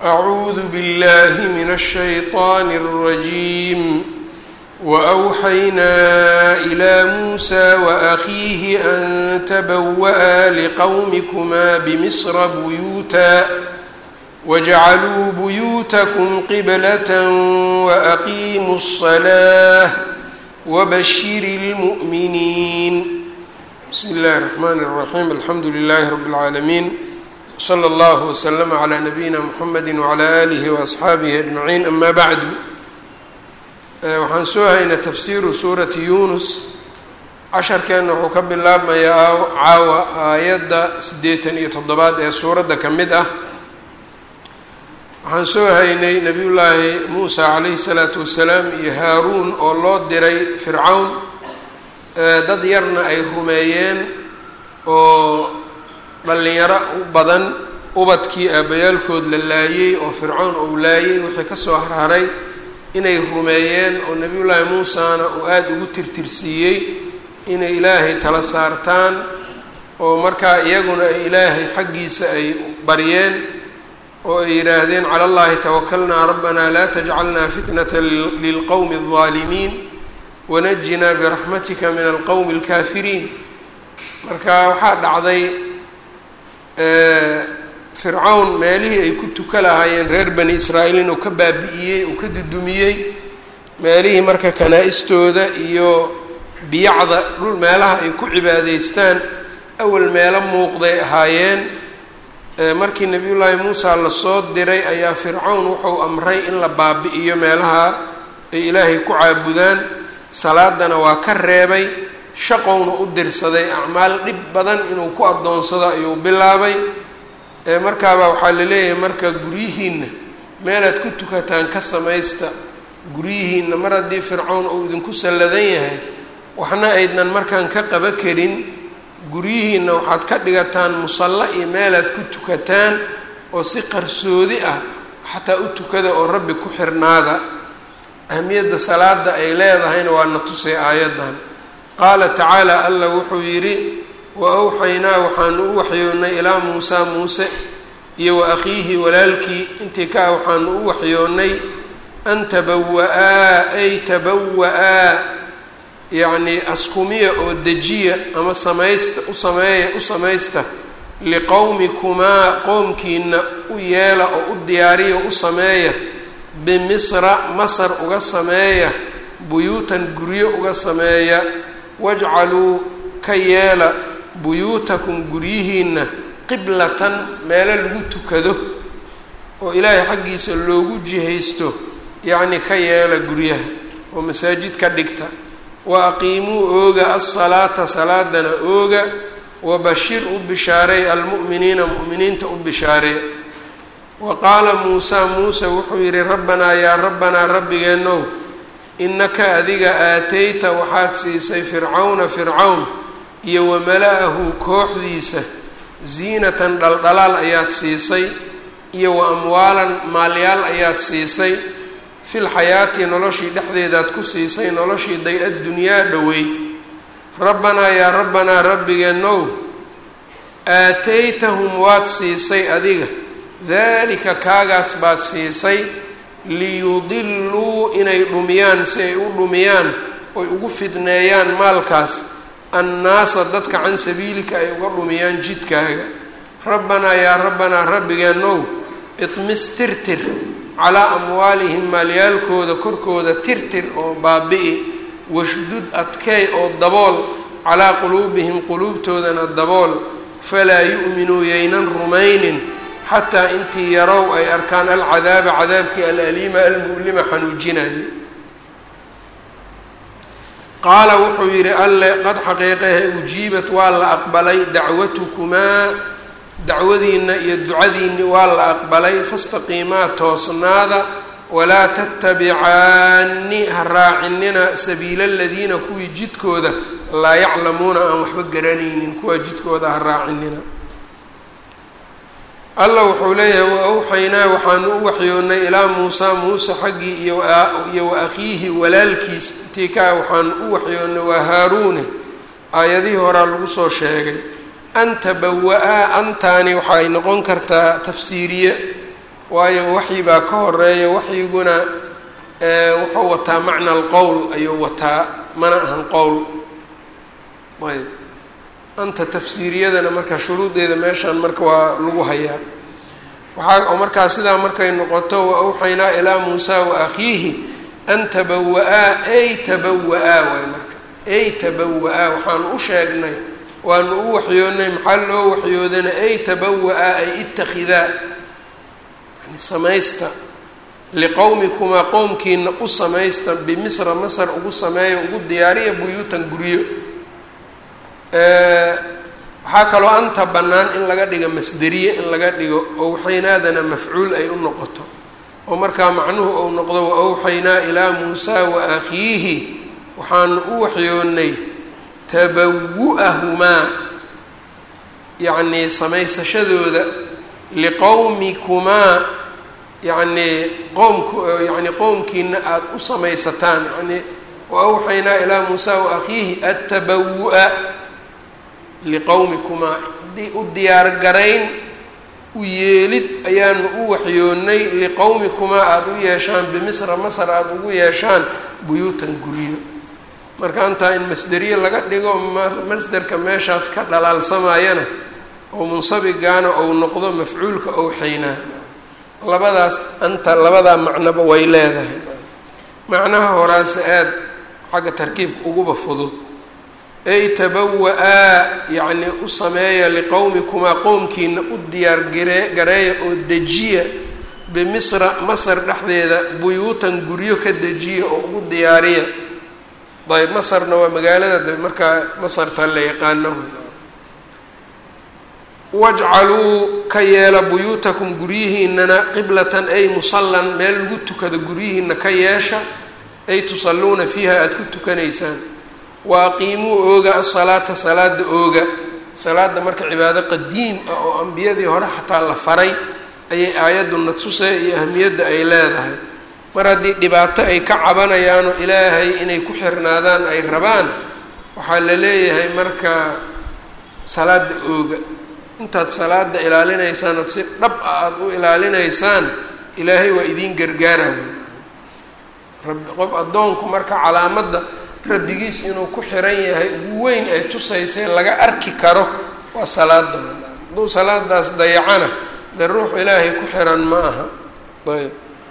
أعوذ بالله من الشيطان الرجيم وأوحينا إلى موسى وأخيه أن تبوأ لقومكما بمصر بيوتا واجعلوا بيوتكم قبلة وأقيموا الصلاة وبشر المؤمنين بسم الله الرحمن الرحيم الحمد لله رب العالمين slى اllه وsلم عlى نabiyina mxamedi وعlى آlih وأصxaabihi أجmaعiin ama bعdu waxaan soo haynay tafsiru suurati yunus casharkeenna wuxuu ka bilaabmayaa caawa aayadda siddeetan iyo toddobaad ee suuradda ka mid ah waxaan soo haynay nabiy llaahi muusa calayhi الsalaatu wasalaam iyo haaruun oo loo diray fircawn dad yarna ay rumeeyeen oo dhallinyaro u badan ubadkii aabbayaalkood la laayey oo fircoon uu laayey wixii kasoo harharay inay rumeeyeen oo nebiyullaahi muusana uu aada ugu tirtirsiiyey inay ilaahay tala saartaan oo markaa iyaguna ay ilaahay xaggiisa ay baryeen oo ay yidhaahdeen cala allahi tawakalnaa rabbanaa laa tajcalnaa fitnata lilqowmi aldaalimiin wanajinaa biraxmatika min alqowmi alkaafiriin marka waxaa dhacday fircawn meelihii ay ku tuka lahaayeen reer bani israa'iil inuu ka baabi'iyey uu ka dudumiyey meelihii marka kanaa-istooda iyo biyacda dhul meelaha ay ku cibaadaystaan awal meelo muuqday ahaayeen markii nebiyullaahi muusa lasoo diray ayaa fircawn wuxuu amray in la baabi'iyo meelaha ay ilaahay ku caabudaan salaadana waa ka reebay shaqowna u dirsaday acmaal dhib badan inuu ku addoonsado ayuu bilaabay markaabaa waxaa la leeyahay marka guryihiinna meelaad ku tukataan ka samaysta guryihiinna mar haddii fircown uu idinku salladan yahay waxna aydnan markaan ka qaba karin guryihiinna waxaad ka dhigataan musalla iyo meelaad ku tukataan oo si qarsoodi ah xataa u tukada oo rabbi ku xirnaada ahmiyadda salaada ay leedahayna waa na tusay aayaddan qaala tacaala allah wuxuu yidhi wa awxaynaa waxaanu u waxyoonnay ilaa muusaa muuse iyo wa akhiihi walaalkii intii ka ah waxaanu u waxyoonnay an tabawa-aa ay tabawa-aa yacnii askumiya oo dejiya ama samaysta u sameeya u samaysta liqowmikumaa qoomkiina u yeela oo u diyaariya u sameeya bimisra masar uga sameeya buyuutan guryo uga sameeya wajcaluu ka yeela buyuutakum guryihiina qiblatan meelo lagu tukado oo ilaahay xaggiisa loogu jihaysto yacni ka yeela guryaha oo masaajid ka dhigta wa aqiimuu ooga alsalaata salaadana ooga wabashir u bishaareey almu'miniina mu'miniinta u bishaaree wa qaala muusaa muuse wuxuu yidhi rabbanaa yaa rabbanaa rabbigeenow innaka adiga aatayta waxaad siisay fircawna fircawn iyo wa mala-ahu kooxdiisa ziinatan dhaldhalaal ayaad siisay iyo wa amwaalan maalyaal ayaad siisay fil xayaati noloshii dhexdeedaad ku siisay noloshii day addunyaa dhoweyd rabbanaa yaa rabbanaa rabbigeenow aataytahum waad siisay adiga daalika kaagaas baad siisay liyudiluu inay dhumiyaan si ay u dhumiyaan oy ugu fidneeyaan maalkaas annaasa dadka can sabiilika ay uga dhumiyaan jidkaaga rabbanaa yaa rabbanaa rabbigeenow idmis tirtir calaa amwaalihim maalyaalkooda korkooda tirtir oo baabi'i washdud adkeey oo dabool calaa quluubihim quluubtoodana dabool falaa yu'minuu yaynan rumaynin xataa intii yarow ay arkaan alcadaaba cadaabkii alaliima almu'lima xanuujinaya qaala wuxuu yidhi alle qad xaqiiqahe ujiibat waa la aqbalay dacwatukumaa dacwadiinna iyo ducadiinni waa la aqbalay fastaqiimaa toosnaada walaa tattabicaani ha raacinina sabiila aladiina kuwii jidkooda laa yaclamuuna aan waxba garanaynin kuwaa jidkooda ha raacinina allah wuxuu leeyahay wa awxaynaa waxaanu u waxyoonnay ilaa muusaa muuse xaggii iyo iyo wa akhiihi walaalkiis intii kaa waxaanu u waxyoonnay waa haaruune aayadihii horaa lagu soo sheegay an tabawa-aa antaani waxaay noqon kartaa tafsiiriye waayo waxyi baa ka horeeya waxyiguna wuxuu wataa macna alqowl ayuu wataa mana ahan qowl ayb anta tafsiiriyadana marka shuruudeeda meeshaan marka waa lagu hayaa waxaa oo markaa sidaa markay noqoto wa awxaynaa ilaa muusa wa akhiihi an tabawa-aa ay tabawa-aa waay marka ay tabawa-aa waxaanu u sheegnay waanu u waxyoonnay maxaa loo waxyoodana ay tabawa-aa ay itakhidaa yani samaysta liqowmikumaa qowmkiina u samaysta bimisra masar ugu sameeya ugu diyaariya buyuutan guryo waxaa kaloo anta bannaan in laga dhigo masderiye in laga dhigo owxaynaadana mafcuul ay u noqoto oo markaa macnuhu ou noqdo wa awxaynaa ilaa muusaa wa akhiihi waxaanu u waxyoonnay tabawu-ahumaa yacnii samaysashadooda liqowmikumaa yacnii qoomku yacni qowmkiina aada u samaysataan yacnii wa awxaynaa ilaa muusaa wa akhiihi attabawu-a liqowmikumaa u diyaargarayn u yeelid ayaanu u waxyoonnay liqowmikumaa aada u yeeshaan bimisra masar aada ugu yeeshaan buyuutan guryo marka antaa in masderiye laga dhigo masderka meeshaas ka dhalaalsamayana oo munsabigaana ou noqdo mafcuulka owxaynaa labadaas anta labadaa macnoba way leedahay macnaha horaase aada xagga tarkiibka uguba fudud ay tabawa-aa yacnii u sameeya liqowmikumaa qowmkiina u diyaar gare gareeya oo dejiya bimisra masar dhexdeeda buyuutan guryo ka dejiya oo ugu diyaariya ayb masarna waa magaalada de markaa masarta la yaqaano wajcaluu ka yeela buyuutakum guryihiinana qiblatan ay musallan meel lagu tukado guryihiina ka yeesha ay tusalluuna fiiha aada ku tukanaysaan wa aqiimuu ooga asalaata salaada ooga salaada marka cibaado qadiim ah oo ambiyadii hore xataa la faray ayay aayaduna tusay iyo ahmiyadda ay leedahay mar haddii dhibaato ay ka cabanayaanoo ilaahay inay ku xirnaadaan ay rabaan waxaa la leeyahay marka salaada ooga intaad salaada ilaalinaysaan ood si dhab ah aada u ilaalinaysaan ilaahay waa idiin gargaara wey rabbi qof addoonku marka calaamadda rabbigiis inuu ku xiran yahay ugu weyn ay tusaysay laga arki karo waa salaada hadduu salaadaas dayacana dee ruux ilaahay ku xiran ma aha ayb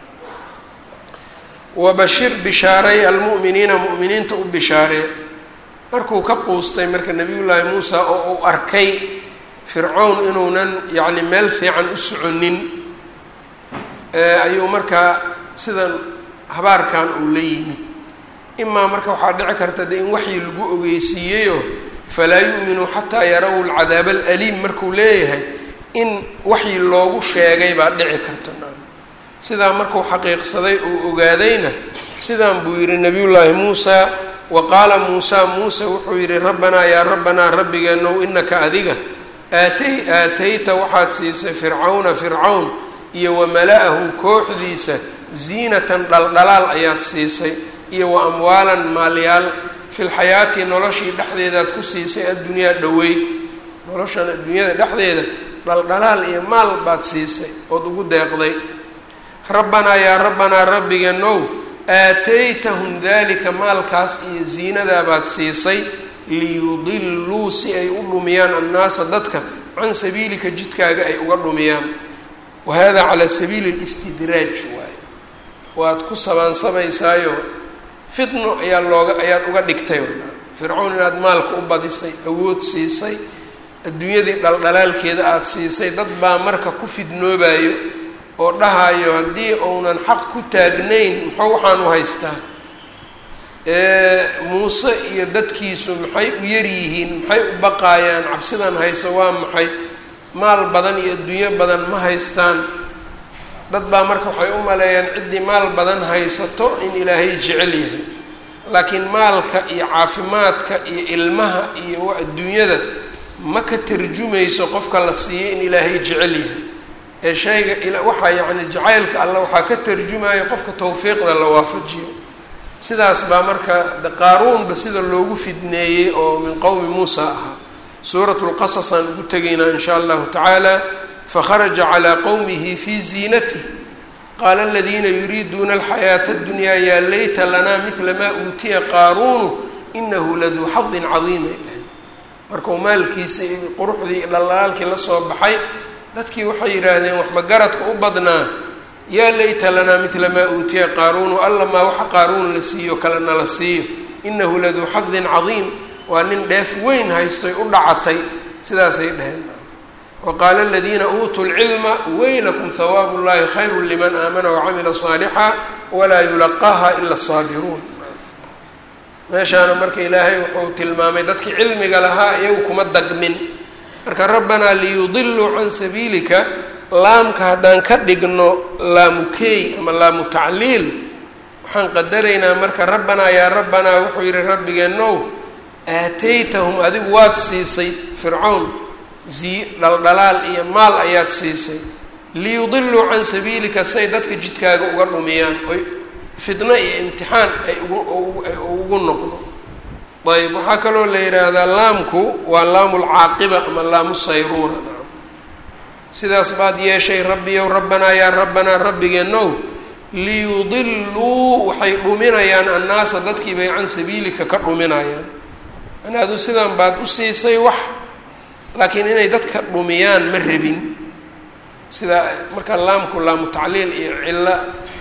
wabashir bishaaray almu'miniina mu'miniinta u bishaaree markuu ka quustay marka nebiyullaahi muusa oo uu arkay fircown inuunan yacni meel fiican u soconin ayuu markaa sidan habaarkan uu la yimid imaa marka waxaa dhici karta de in waxyi lagu ogeysiiyeyo falaa yu'minuu xataa yaraw alcadaab alaliim markuu leeyahay in waxyi loogu sheegay baa dhici karta sidaa markuu xaqiiqsaday uu ogaadayna sidaan buu yidhi nabiyullaahi muusaa wa qaala muusaa muuse wuxuu yidhi rabbanaa yaa rabbanaa rabbigeenow inaka adiga aatay aatayta waxaad siisay fircawna fircawn iyo wa mala-ahu kooxdiisa ziinatan dhaldhalaal ayaad siisay iyo wa amwaalan maalyaal filxayaati noloshii dhexdeedaad ku siisay addunyaa dhoweyd noloshan adduunyada dhexdeeda dhaldhalaal iyo maal baad siisay ood ugu deeqday rabbanaa yaa rabbanaa rabbigeenow aataytahum dalika maalkaas iyo ziinadaabaad siisay liyudiluu si ay u dhumiyaan annaasa dadka can sabiilika jidkaaga ay uga dhumiyaan wa hada calaa sabiili listidraaj waaye waad ku sabaansabaysaayo fitno ayaa looga ayaad uga dhigtay fircown inaad maalka u badisay awood siisay adduunyadii dhaldhalaalkeeda aada siisay dad baa marka ku fidnoobayo oo dhahayo haddii uunan xaq ku taagnayn muxuu waxaan u haystaa muuse iyo dadkiisu maxay u yaryihiin maxay u baqaayaan cabsidan hayso waa maxay maal badan iyo adduunyo badan ma haystaan dad baa marka waxay u maleeyaan ciddii maal badan haysato in ilaahay jecel yahay laakiin maalka iyo caafimaadka iyo ilmaha iyo adduunyada ma ka tarjumayso qofka la siiyo in ilaahay jecel yahay ee shayga waxaa yacni jacaylka alla waxaa ka tarjumaya qofka tawfiiqda la waafajiyo sidaas baa marka qaaruunba sida loogu fidneeyey oo min qowmi muusa ahaa suurat lqasas aan ugu tegaynaa in shaa allahu tacaala fakharaja calaa qowmihi fii ziinatih qaala aladiina yuriiduuna alxayaata اddunyaa yaa layta lanaa midla maa uutiya qaaruunu inahu laduu xadin cadiimay dhahay markuu maalkiisa iyo quruxdii iyo dhalaalkii la soo baxay dadkii waxay yidhaahdeen waxba garadka u badnaa yaa layta lanaa midla maa uutiya qaaruunu alla maa waxa qaaruun la siiyo kale nala siiyo inahu laduu xadin cadiim waa nin dheef weyn haystoy u dhacatay sidaasay dhaheen waqaala aladiina uutuu lcilma weylakum hawaabu llahi khayru liman aamana wacamila saalixa walaa yulaqaaha ila asaabiruun meeshaana marka ilaahay wuxuu tilmaamay dadkii cilmiga lahaa iyagu kuma dagmin marka rabbanaa liyudiluu can sabiilika laamka haddaan ka dhigno laamukey ama laamu tacliil waxaan qadaraynaa marka rabbanaa yaa rabbanaa wuxuu yihi rabbigeenow aataytahum adigu waad siisay fircown zii dhaldhalaal iyo maal ayaad siisay liyudiluu can sabiilika say dadka jidkaaga uga dhumiyaan oy fitno iyo imtixaan ay ugu noqdo ayb waxaa kaloo la yidhaahdaa laamku waa laamu lcaaqiba ama laamu sayruura sidaas baad yeeshay rabbiyow rabbanaa yaa rabbanaa rabbigeenow liyudiluu waxay dhuminayaan annaasa dadkii bay can sabiilika ka dhuminayaan an adu sidan baad u siisay wax laakiin inay dadka dhumiyaan ma rabin sidaa marka laamku laamu tacliil iyo cillo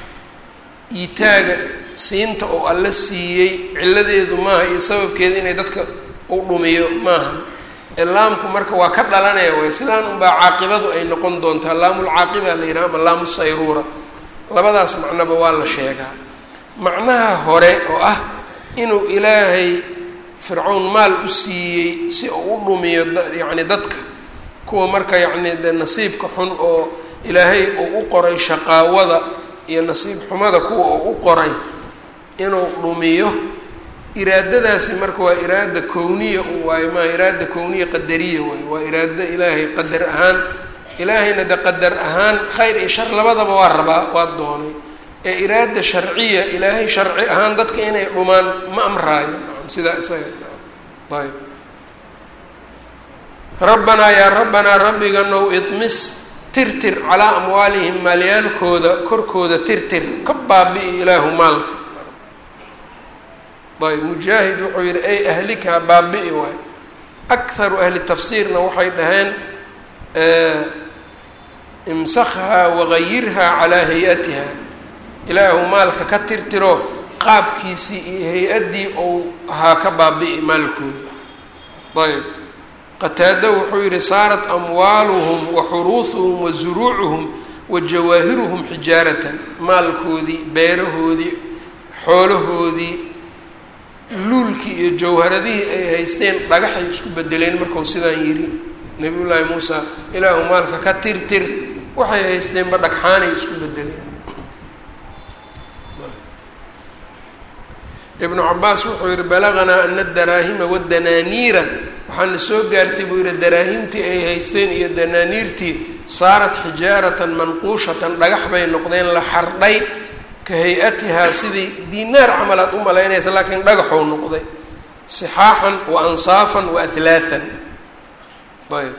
iitaaga siinta oo alla siiyey cilladeedu maaha iyo sababkeeda inay dadka u dhumiyo maaha ee laamku marka waa ka dhalanaya way sidaan unbaa caaqibadu ay noqon doontaa laamulcaaqiba la yidhaha ama laamu sayruura labadaas macnoba waa la sheegaa macnaha hore oo ah inuu ilaahay fircown maal u siiyey si uu u dhumiyo yacni dadka kuwa marka yacni de nasiibka xun oo ilaahay uu u qoray shaqaawada iyo nasiib xumada kuwa uu u qoray inuu dhumiyo iraadadaasi marka waa iraada kowniya un waayo maa iraada kowniya qadariya waayo waa iraado ilaahay qadar ahaan ilaahayna de qadar ahaan khayr iyo shar labadaba waa rabaa waa doonay ee iraada sharciya ilaahay sharci ahaan dadka inay dhumaan ma amraayo sidaa isaga ayb rabbanaa yaa rabbanaa rabbiganow idmis tirtir calaa amwaalihim maalyaalkooda korkooda tirtir ka baabi'i ilaahu maalka ayb mujaahid wuxuu yihi ay ahlikaa baabi'i waay akharu ahli tafsiirna waxay dhaheen imsakhaa wagayirhaa calaa hay-atiha ilaahu maalka ka tirtiro qaabkiisii iyo hay-addii ou ahaa ka baabi'i maalkooda ayb qataado wuxuu yihi saarat amwaaluhum wa xuruuhuhum wa zuruucuhum wa jawaahiruhum xijaaratan maalkoodii beerahoodii xoolahoodii luulkii iyo jawharadihii ay haysteen dhagaxay isku bedeleen markuu sidaan yidhi nabiy llaahi muusa ilaahu maalka ka tirtir waxay haysteenba dhagxaanay isku bedeleen ibnu cabaas wuxuu yihi balaganaa ana daraahima wadanaaniira waxaana soo gaartay buu yihi daraahimtii ay haysteen iyo danaaniirtii saarat xijaaratan manquushatan dhagax bay noqdeen la xardhay ka hay-atihaa sidii dinaar camal aad u malaynaysa laakiin dhagaxou noqday sixaaxan wa ansaafan wa ahlaathan ayb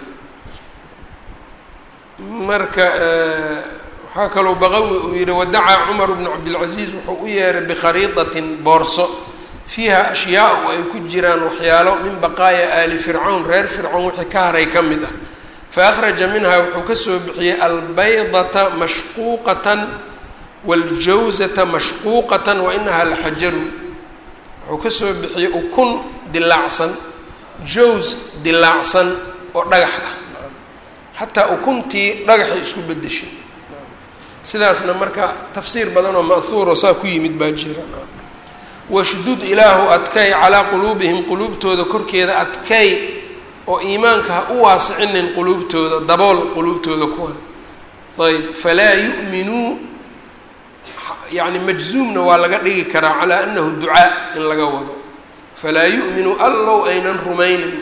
marka waxaa kaloo baqawi uu yihi wadacaa cumar bnu cabdilcaziiz wuxuu u yeeray bikhariidatin boorso fiiha ashyaau ay ku jiraan waxyaalo min baqaaya aali fircawn reer fircawn wixii ka haray ka mid ah fa akhraja minhaa wuxuu kasoo bixiyey albaydata mashquuqatan waljawzata mashquuqatan wa inahaa laxajaru wuxuu kasoo bixiyey ukun dilaacsan jaws dilaacsan oo dhagax ah xataa ukuntii dhagaxay isku bedeshay sidaasna marka tafsiir badan oo ma'huuro saa ku yimid baa jira washdud ilaahu adkay calaa quluubihim quluubtooda korkeeda adkay oo iimaanka ha u waasicinin quluubtooda dabool quluubtooda kuwan ayb falaa yu'minuu yani majzuumna waa laga dhigi karaa calaa anahu ducaa in laga wado falaa yu'minuu allow aynan rumaynin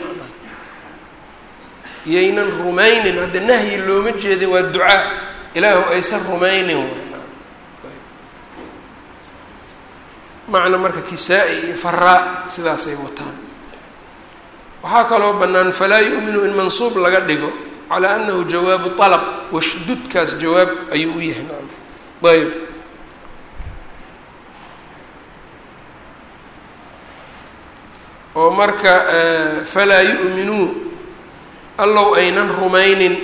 yaynan rumaynin hadda nahyi looma jeeda waa ducaa ilaahu aysan rumaynin macna marka kisaa-i iyo faraa sidaasay wataan waxaa kaloo bannaan falaa yu'minu in mansuub laga dhigo calaa anahu jawaabu alab washdudkaas jawaab ayuu u yahay nacam ayb oo marka falaa yu'minuu allow aynan rumaynin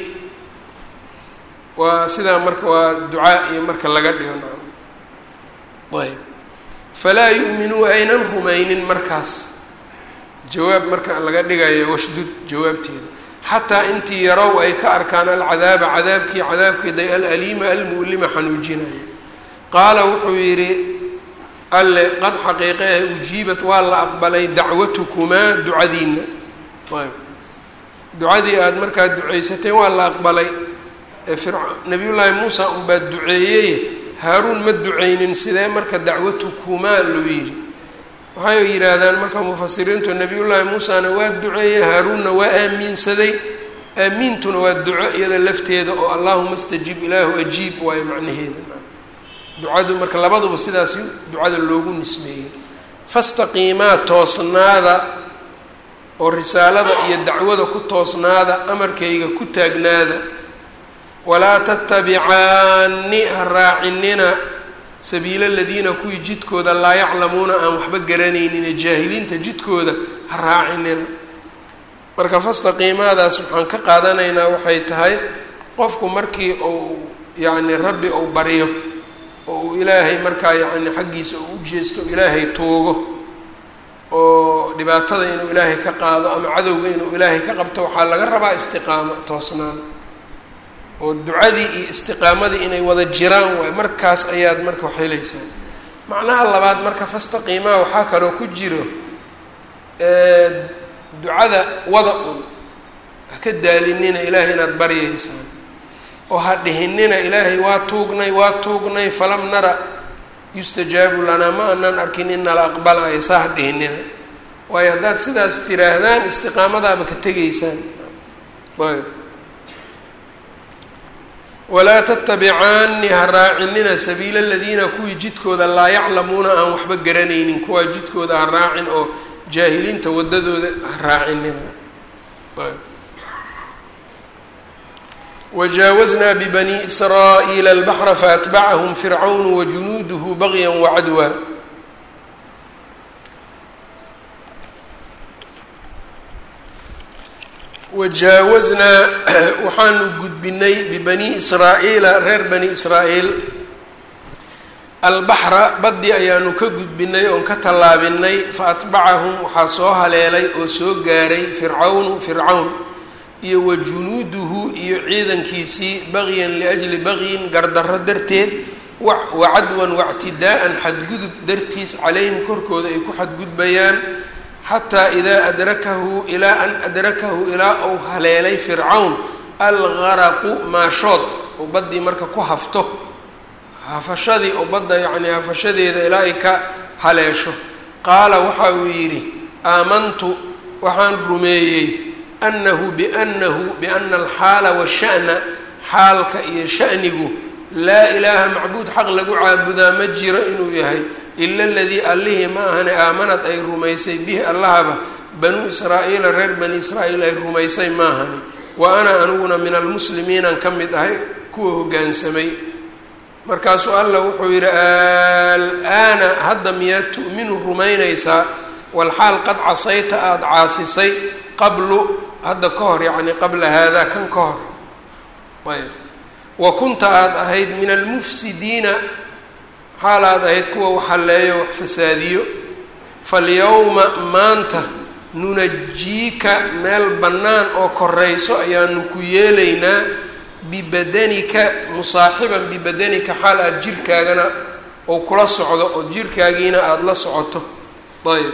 waa sidaa marka waa ducaa iyo marka laga dhigo nacam ayb falaa yu'minuu aynan rumaynin markaas jawaab marka laga dhigayo washdud jawaabteeda xataa intii yarow ay ka arkaan alcadaaba cadaabkii cadaabkeeday alaliima almu'lima xanuujinaya qaala wuxuu yidhi alle qad xaqiiqeeh ujiibat waa la aqbalay dacwatukumaa ducadiina ayb ducadii aada markaa ducaysateen waa la aqbalay nabiyullaahi muusa unbaa duceeyey haaruun ma duceynin sidee marka dacwatukumaa loo yidhi waxay yidhaahdaan marka mufasiriintu nabiyullaahi muusana waa duceeyey haaruunna waa aamiinsaday aamiintuna waa duco iyada lafteeda oo allahuma stajib ilaahu ajiib waayo macnaheeda ducadu marka labaduba sidaas ducada loogu nisbeeyey fastaqiimaa toosnaada oo risaalada iyo dacwada ku toosnaada amarkayga ku taagnaada walaa tattabicaani ha raacinina sabiila aladiina kuwii jidkooda laa yaclamuuna aan waxba garanaynin jaahiliinta jidkooda ha raacinina marka fastaqiimaadaas waxaan ka qaadanaynaa waxay tahay qofku markii uu yacni rabbi uu baryo oo uu ilaahay markaa yacni xaggiisa uu u jeesto ilaahay tuugo oo dhibaatada inuu ilaahay ka qaado ama cadowga inuu ilaahay ka qabto waxaa laga rabaa istiqaamo toosnaan oo ducadii iyo istiqaamadii inay wada jiraan waay markaas ayaad marka wax helaysaa macnaha labaad marka fastaqiimaa waxaa kaloo ku jiro ducada wada un ha ka daalinina ilaahay inaad baryaysaan oo ha dhihinina ilaahay waa tuugnay waa tuugnay falam nara yustajaabu lanaa ma anaan arkin in nala aqbalayo saa ha dhihinina waayo haddaad sidaas tiraahdaan istiqaamadaaba ka tegaysaan ayb walaa tattabicaani ha raacinina sabiila aladiina kuwii jidkooda laa yaclamuuna aan waxba garanaynin kuwaa jidkooda ha raacin oo jaahiliinta wadadooda ha raacinina wajaawaznaa bibani israa'iila albaxra faatbacahum fircawnu wajunuuduhu bagya wacadwa wajaawaznaa waxaanu gudbinay bibani israa'iila reer bani israa'iil albaxra baddi ayaanu ka gudbinay oon ka tallaabinay fa atbacahum waxaa soo haleelay oo soo gaaray fircawnu fircawn iyo wa junuuduhu iyo ciidankiisii bagyan liajli bagyin gardarro darteed wacadwan wactidaa'an xadgudub dartiis calayhim korkooda ay ku xadgudbayaan xataa idaa adrakahu ilaa an adrakahu ilaa uu haleelay fircawn algaraqu maashood oo baddii marka ku hafto hafashadii oo badda yacnii hafashadeeda ilaa ay ka haleesho qaala waxa uu yidhi aamantu waxaan rumeeyey annahu biannahu biana alxaala washa'na xaalka iyo sha'nigu laa ilaaha macbuud xaq lagu caabudaa ma jiro inuu yahay ila aladii allihii ma ahane aamanad ay rumaysay bihi allahaba banuu israa'iila reer bani israa'iil ay rumaysay maahani wa ana aniguna min almuslimiinaan ka mid ahay kuwa hoggaansamay markaasuu allah wuxuu yidhi alaana hadda miyaad tu'minu rumaynaysaa walxaal qad casayta aada caasisay qablu hadda ka hor yacni qabla haadaa kan ka hor ayb wa kunta aada ahayd min almufsidiina xaal aad ahayd kuwa wax halleeyo wax fasaadiyo falyawma maanta nunajiika meel bannaan oo korayso ayaanu ku yeelaynaa bibadanika musaaxiban bibadanika xaal aada jirkaagana oo kula socdo oo jirkaagiina aada la socoto ayb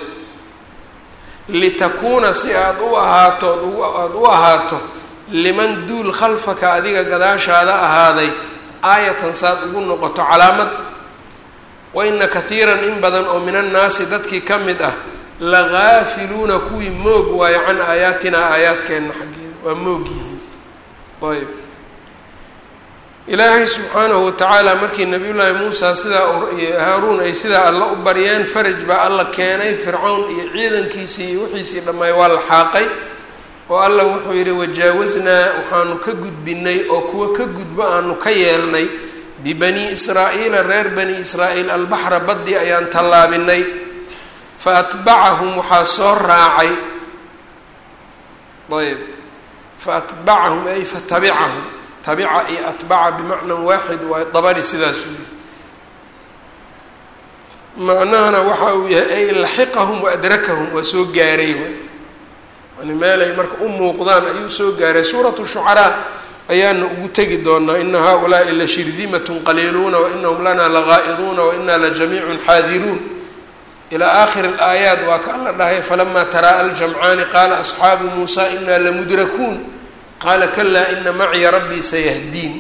litakuuna si aada u ahaato aada u ahaato liman duul khalfaka adiga gadaashaada ahaaday aayatan saad ugu noqoto calaamad wa ina kathiiran in badan oo min annaasi dadkii ka mid ah lagaafiluuna kuwii moog waayo can aayaatinaa aayaadkeenna xaggeeda waa moog yihiin ayb ilaahay subxaanahu watacaala markii nabiyullaahi muusa sidaa haaruun ay sidaa alla u baryeen faraj baa alla keenay fircawn iyo ciidankiisii iyo wixiisii dhammaay waa la xaaqay oo allah wuxuu yidhi wajaawaznaa waxaanu ka gudbinay oo kuwa ka gudbo aanu ka yeelnay bibani israa'iila reer bani israa'iil albaxra baddi ayaan tallaabinay fa atbacahum waxaa soo raacay ayb fa atbacahum ay fatabicahum tabica iyo atbaca bimacnan waaxid waayo dabari sidaasuu yihi macnahana waxa uu yahay ay laxiqahum wa adrakahum waa soo gaaray waay yani meelay marka u muuqdaan ayuu soo gaaray suuratu shucaraa ayaana ugu tegi doonaa ina haulaai la shirdimatun qaliiluuna wainahum lana lagaa'iduuna wainaa lajamiicun xaadiruun ilaa aakhiri alaayaat waa ka alla dhahay falamaa taraa aljamcaani qaala asxaabu muusa inaa lamudrakuun qaala kalaa ina maciya rabbii sayahdiin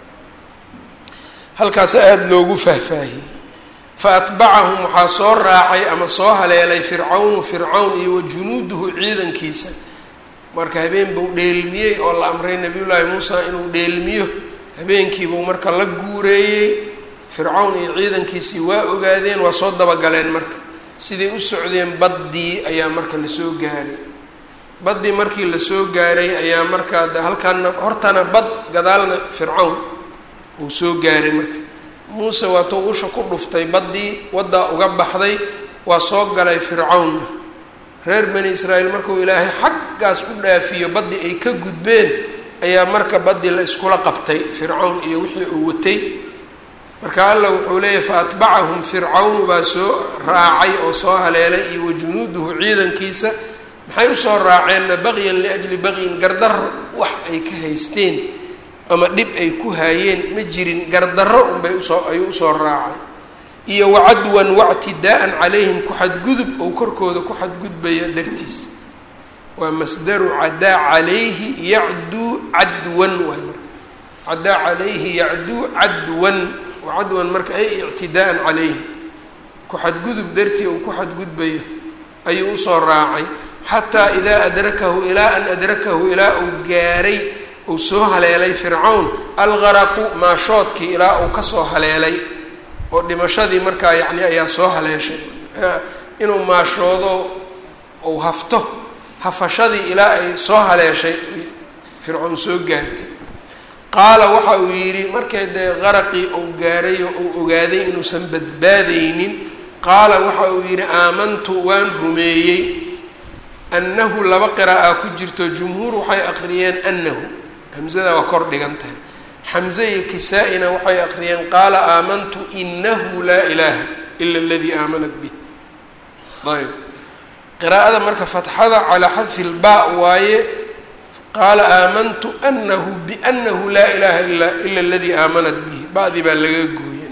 halkaas aada loogu faahfaahiyey fa atbacahum waxaa soo raacay ama soo haleelay fircawnu fircawn iyo wa junuuduhu ciidankiisa marka habeen buu dheelmiyey oo la amray nabiyullaahi muusa inuu dheelmiyo habeenkiibuu marka la guureeyey fircawn iyo ciidankiisii waa ogaadeen waa soo dabagaleen marka siday u socdeen baddii ayaa marka lasoo gaaray baddii markii lasoo gaaray ayaa markaa de halkaana hortana bad gadaalna fircawn uu soo gaaray marka muuse waatuu usha ku dhuftay baddii waddaa uga baxday waa soo galay fircawnna reer bani israa'iil markuu ilaahay xaggaas u dhaafiyo baddii ay ka gudbeen ayaa marka baddii la iskula qabtay fircawn iyo wixii uu watay marka allah wuxuu leeyahy fa atbacahum fircawnu baa soo raacay oo soo haleelay iyo wa junuuduhu ciidankiisa maxay usoo raaceenna baqyan liajli baqyin gardarro wax ay ka haysteen ama dhib ay ku haayeen ma jirin gardarro unbay usoo ayuu usoo raacay iyo wacadwan wactidaa'an calayhim ku-xadgudub ou korkooda ku xadgudbaya dartiis waa masdaru cadaa calayhi yacduu cadwan waay marka cadaa calayhi yacduu cadwan wacadwan marka ay ictidaa'an calayhim ku-xadgudub dartii uu ku xadgudbayo ayuu usoo raacay xataa idaa adrakahu ilaa an adrakahu ilaa uu gaaray uu soo haleelay fircawn algaraqu maashoodkii ilaa uu kasoo haleelay oo dhimashadii markaa yacni ayaa soo haleeshay inuu maashoodo uu hafto hafashadii ilaa ay soo haleeshay fircown soo gaartay qaala waxa uu yidhi markay dee qaraqii uu gaaray oo uu ogaaday inuusan badbaadaynin qaala waxa uu yidhi aamantu waan rumeeyey annahu laba qira'a ku jirto jumhuur waxay aqriyeen annahu hamzada waa kor dhigan tahay xamze iyo kisaa-ina waxay aqriyeen qaala aamantu inahu laa ilaaha ila aladii aamanat bih ayb qiraa'ada marka fatxada calaa xadfi lbaa waaye qaala aamantu anahu bianahu laa ilaha ila ila aladii aamanat bihi ba-dii baa laga gooye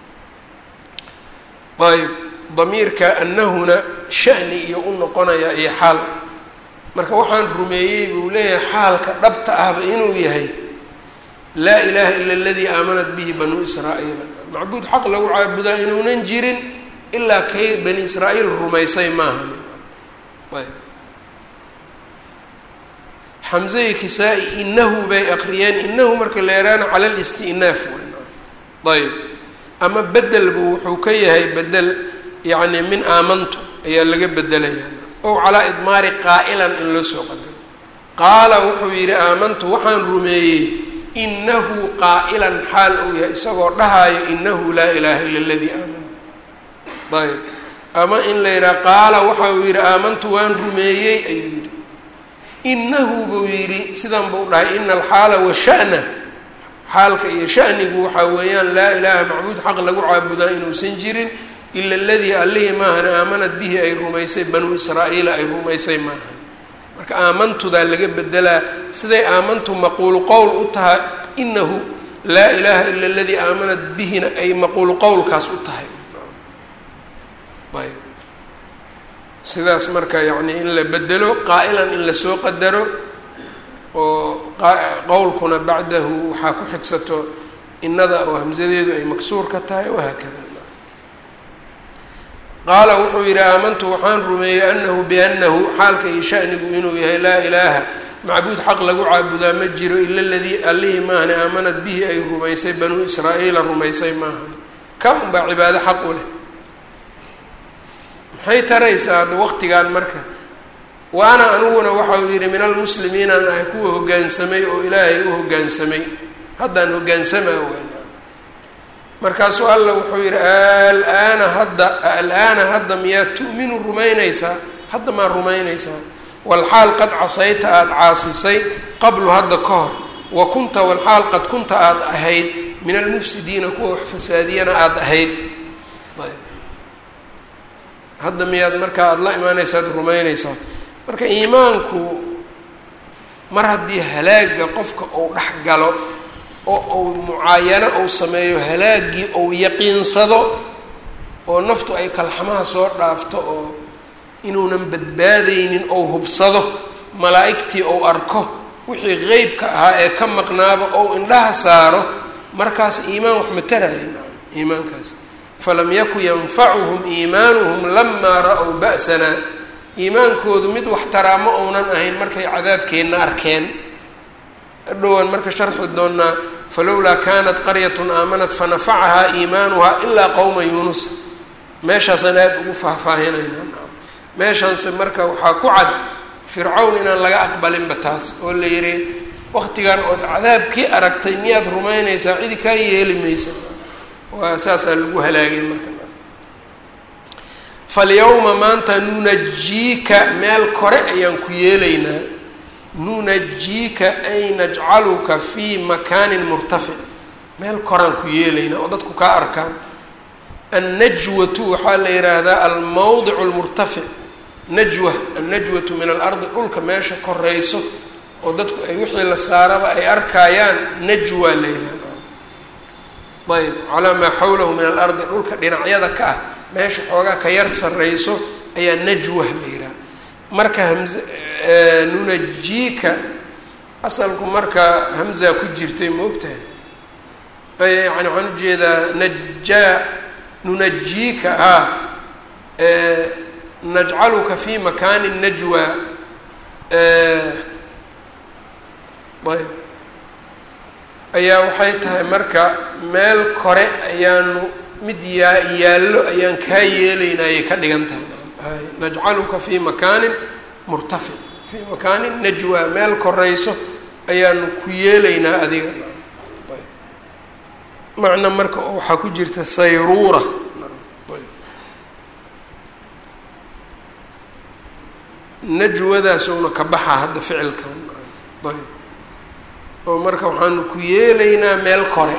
ayb damiirka anahuna shani iyo u noqonaya iyo xaal marka waxaan rumeeyey buu leeyahay xaalka dhabta ahba inuu yahay laa ilaaha ila aladii aamanat bihi banuu israa'iila macbuud xaq lagu caabudaa inuunan jirin ilaa kay bani israa'iil rumaysay maahan ayb xamzai kisaa-i inahu bay aqriyeen inahu marka la yaraana cala listi'naaf ayb ama bedelbu wuxuu ka yahay bedel yacni min aamantu ayaa laga bedelaya ow calaa idmaari qaa'ilan in loo soo qadaro qaala wuxuu yidhi aamantu waxaan rumeeyey inahu qaa'ilan xaal uu yahay isagoo dhahaayo inahu laa ilaaha ila aladii aamana ayb ama in la yidhaha qaala waxa uu yidhi aamantu waan rumeeyey ayuu yidhi inahu buu yidhi sidan buu dhahay ina alxaala wa sha'na xaalka iyo shanigu waxaa weeyaan laa ilaaha macbuud xaq lagu caabudaa inuusan jirin ila aladii allihii maahan aamanad bihi ay rumaysay banuu israa'iila ay rumaysay maahan marka aamantudaa laga bedelaa siday aamantu maquulu qowl u tahay inahu laa ilaaha ila aladii aamanat bihina ay maquulu qowlkaas u tahay ayb sidaas marka yacni in la bedelo qaa'ilan in lasoo qadaro oo qowlkuna bacdahu waxaa ku xigsato inada oo hamsadeedu ay maksuur ka tahay wahaakada qaala wuxuu yidhi aamantu waxaan rumeeyey anahu bianahu xaalka iyo shanigu inuu yahay laa ilaaha macbuud xaq lagu caabudaa ma jiro ila ladii allihii maahane aamanad bihi ay rumaysay banuu israa'iila rumaysay maahane ka unbaa cibaado xaq u leh maxay taraysaa hadda waqtigan marka wa ana aniguna waxau yidhi min almuslimiinaan ahay kuwa hoggaansamay oo ilaahay u hoggaansamay haddaan hoggaansamaa waan markaasuu alla wuxuu yidhi alaana hadda alaana hadda miyaad tu'minu rumaynaysaa hadda maad rumaynaysaa walxaal qad casayta aada caasisay qablu hadda ka hor wa kunta walxaal qad kunta aada ahayd min almufsidiina kuwa wax fasaadiyana aada ahayd hadda miyaad markaa aada la imaanaysa ad rumaynaysaa marka iimaanku mar haddii halaaga qofka uu dhex galo oo uu mucaayano uu sameeyo halaaggii uu yaqiinsado oo naftu ay kalxamaha soo dhaafto oo inuunan badbaadaynin ou hubsado malaa'igtii ou arko wixii qeybka ahaa ee ka maqnaaba ou indhaha saaro markaas iimaan wax mataraya iimaankaas falam yaku yanfacuhum iimaanuhum lamaa ra-w ba'sanaa iimaankoodu mid wax taraa ma ounan ahayn markay cadaabkeenna arkeen dhowaan marka sharxi doonaa falowlaa kanat qaryatun aamanat fanafacahaa iimaanuhaa ilaa qowma yuunus meeshaasaan aada ugu faahfaahinaynaa meeshaanse marka waxaa ku cad fircawn inaan laga aqbalinba taas oo la yidhi waqtigan ood cadaabkii aragtay miyaad rumaynaysaa cidi kaa yeeli maysa waa saasaa lagu halaagay marka falyawma maanta nunajiika meel kore ayaan ku yeelaynaa nunajiika ay najcaluka fii makaanin murtafic meel koraan ku yeelaynaa oo dadku kaa arkaan annajwatu waxaa la yidhaahdaa almawdic lmurtafic najwa annajwatu min alardi dhulka meesha korayso oo dadku ay wixii la saaraba ay arkaayaan najwa la yidhahda ayb calaa maa xawlahu min alardi dhulka dhinacyada ka ah meesha xoogaa ka yar sarrayso ayaa najwa la yidhaha marka hamz nunajiika asalku marka hamza ku jirtay ma ogtahay yani waxaan ujeedaa najaa nunajiika a najcaluka fi makaani najwa ayb ayaa waxay tahay marka meel kore ayaanu mid yaa yaallo ayaan kaa yeelaynaa ayay ka dhigan tahay najcaluka fi makaanin murtafic fi makaanin najwa meel korayso ayaanu ku yeelaynaa adiga macna marka waxaa ku jirta sayruura najwadaas una ka baxaa hadda ficilkan ayb oo marka waxaanu ku yeelaynaa meel kore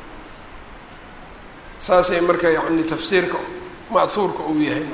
saasay marka yani tafsiirka ma'huurka uu yahay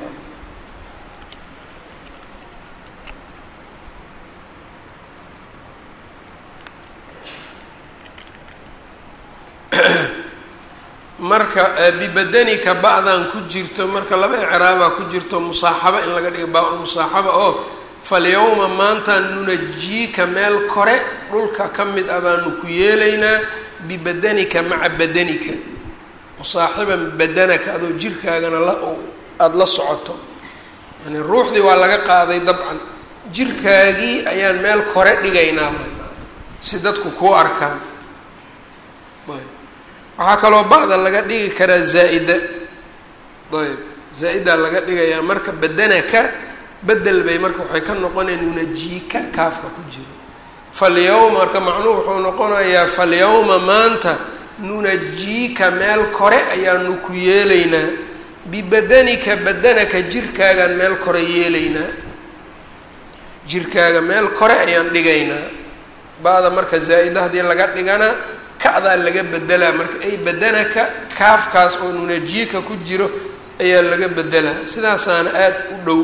marka bibadanika ba-dan ku jirto marka laba icraabaa ku jirto musaaxaba in laga dhiga baa-ul musaaxaba oo falyawma maanta nunajiika meel kore dhulka ka mid ah baanu ku yeelaynaa bibadanika maca badanika musaaxiban badanaka adoo jirkaagana la aada la socoto yani ruuxdii waa laga qaaday dabcan jirkaagii ayaan meel kore dhigaynaa si dadku kuu arkaan ayb waxaa kaloo ba-da laga dhigi karaa zaa-ida ayb zaa-idaa laga dhigayaa marka badanaka bedel bay marka waxay ka noqonaya nunajiika kaafka ku jiro falyawma marka macnuhu wuxuu noqonayaa falyawma maanta nunajiika meel kore ayaanu ku yeelaynaa bibadanika badanaka jirkaagaan meel kore yeelaynaa jirkaaga meel kore ayaan dhigaynaa ba-da marka zaa-ida haddii laga dhigana ka-daa laga bedelaa marka ay badanaka kaafkaas oo nunajiika ku jiro ayaa laga bedelaa sidaasaana aada u dhow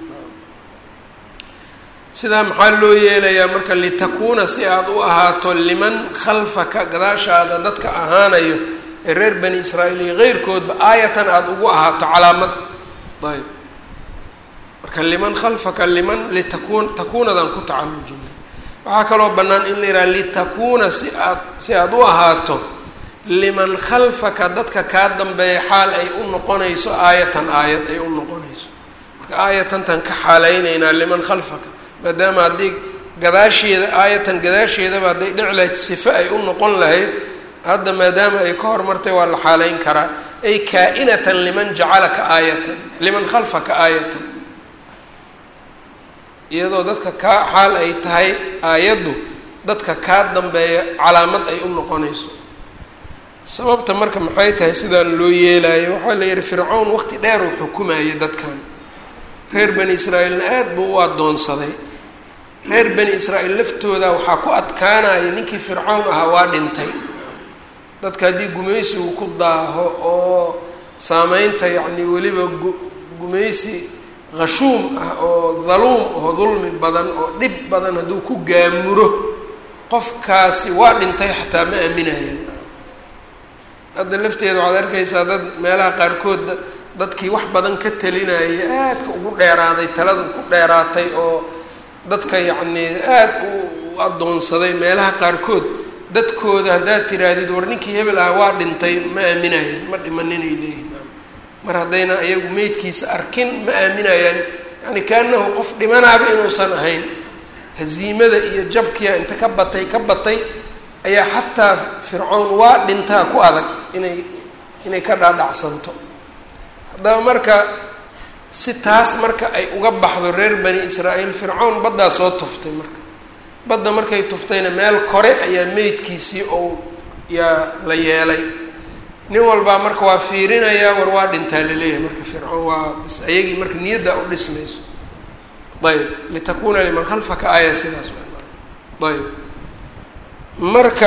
sidaa maxaa loo yeelayaa marka litakuuna si aada u ahaato liman khalfaka gadaashaada dadka ahaanayo ee reer bani israa'iil iyo keyrkoodba aayatan aada ugu ahaato calaamad ayb marka liman khalfaka liman litakuun takuunadan ku tacallujina waxaa kaloo bannaan in la yidhaha litakuuna si aad si aada u ahaato liman khalfaka dadka kaa dambeeya xaal ay u noqonayso aayatan aayad ay u noqonayso marka aayatantan ka xaalaynaynaa liman khalfaka maadaama haddii gadaasheeda aayatan gadaasheedaba hadday dhici lahayd sifo ay u noqon lahayd hadda maadaama ay ka hormartay waa la xaalayn karaa ay kaa-inatan liman jacalaka aayatan liman khalfaka aayatan iyadoo dadka kaa xaal ay tahay aayaddu dadka kaa dambeeya calaamad ay u noqonayso sababta marka maxay tahay sidaan loo yeelayo waxaa la yihi fircown waqti dheer uu xukumayo dadkan reer bani israa'iilna aada buu u addoonsaday reer bani israa'iil laftooda waxaa ku adkaanaya ninkii fircown ahaa waa dhintay dadka haddii gumaysigu ku daaho oo saameynta yacni weliba gumaysi khashuum ah oo daluum oo dulmi badan oo dhib badan hadduu ku gaamuro qofkaasi waa dhintay xataa ma aaminayaan hadda lafteeda waxaad arkaysaa dad meelaha qaarkood dadkii wax badan ka talinaya aadka ugu dheeraaday talada ku dheeraatay oo dadka yacnii aada u addoonsaday meelaha qaarkood dadkooda haddaad tiraahdid war ninkii hebel ah waa dhintay ma aaminayaan ma dhimaninay leeyihin mar haddayna iyagu meydkiisa arkin ma aaminayaan yani kaanahu qof dhimanaaba inuusan ahayn haziimada iyo jabkiya inta ka batay ka batay ayaa xataa fircown waa dhintaa ku adag inay inay ka dhaadhacsanto haddaba marka si taas marka ay uga baxdo reer bani israa'iil fircown baddaa soo tuftay marka badda markay tuftayna meel kore ayaa meydkiisii ou yaa la yeelay nin walbaa marka waa fiirinayaa war waa dhintaa laleeyahay marka fircoon waa bis ayagii marka niyadda u dhismayso ayb litakuna liman khalfaka aaya sidaas ayb marka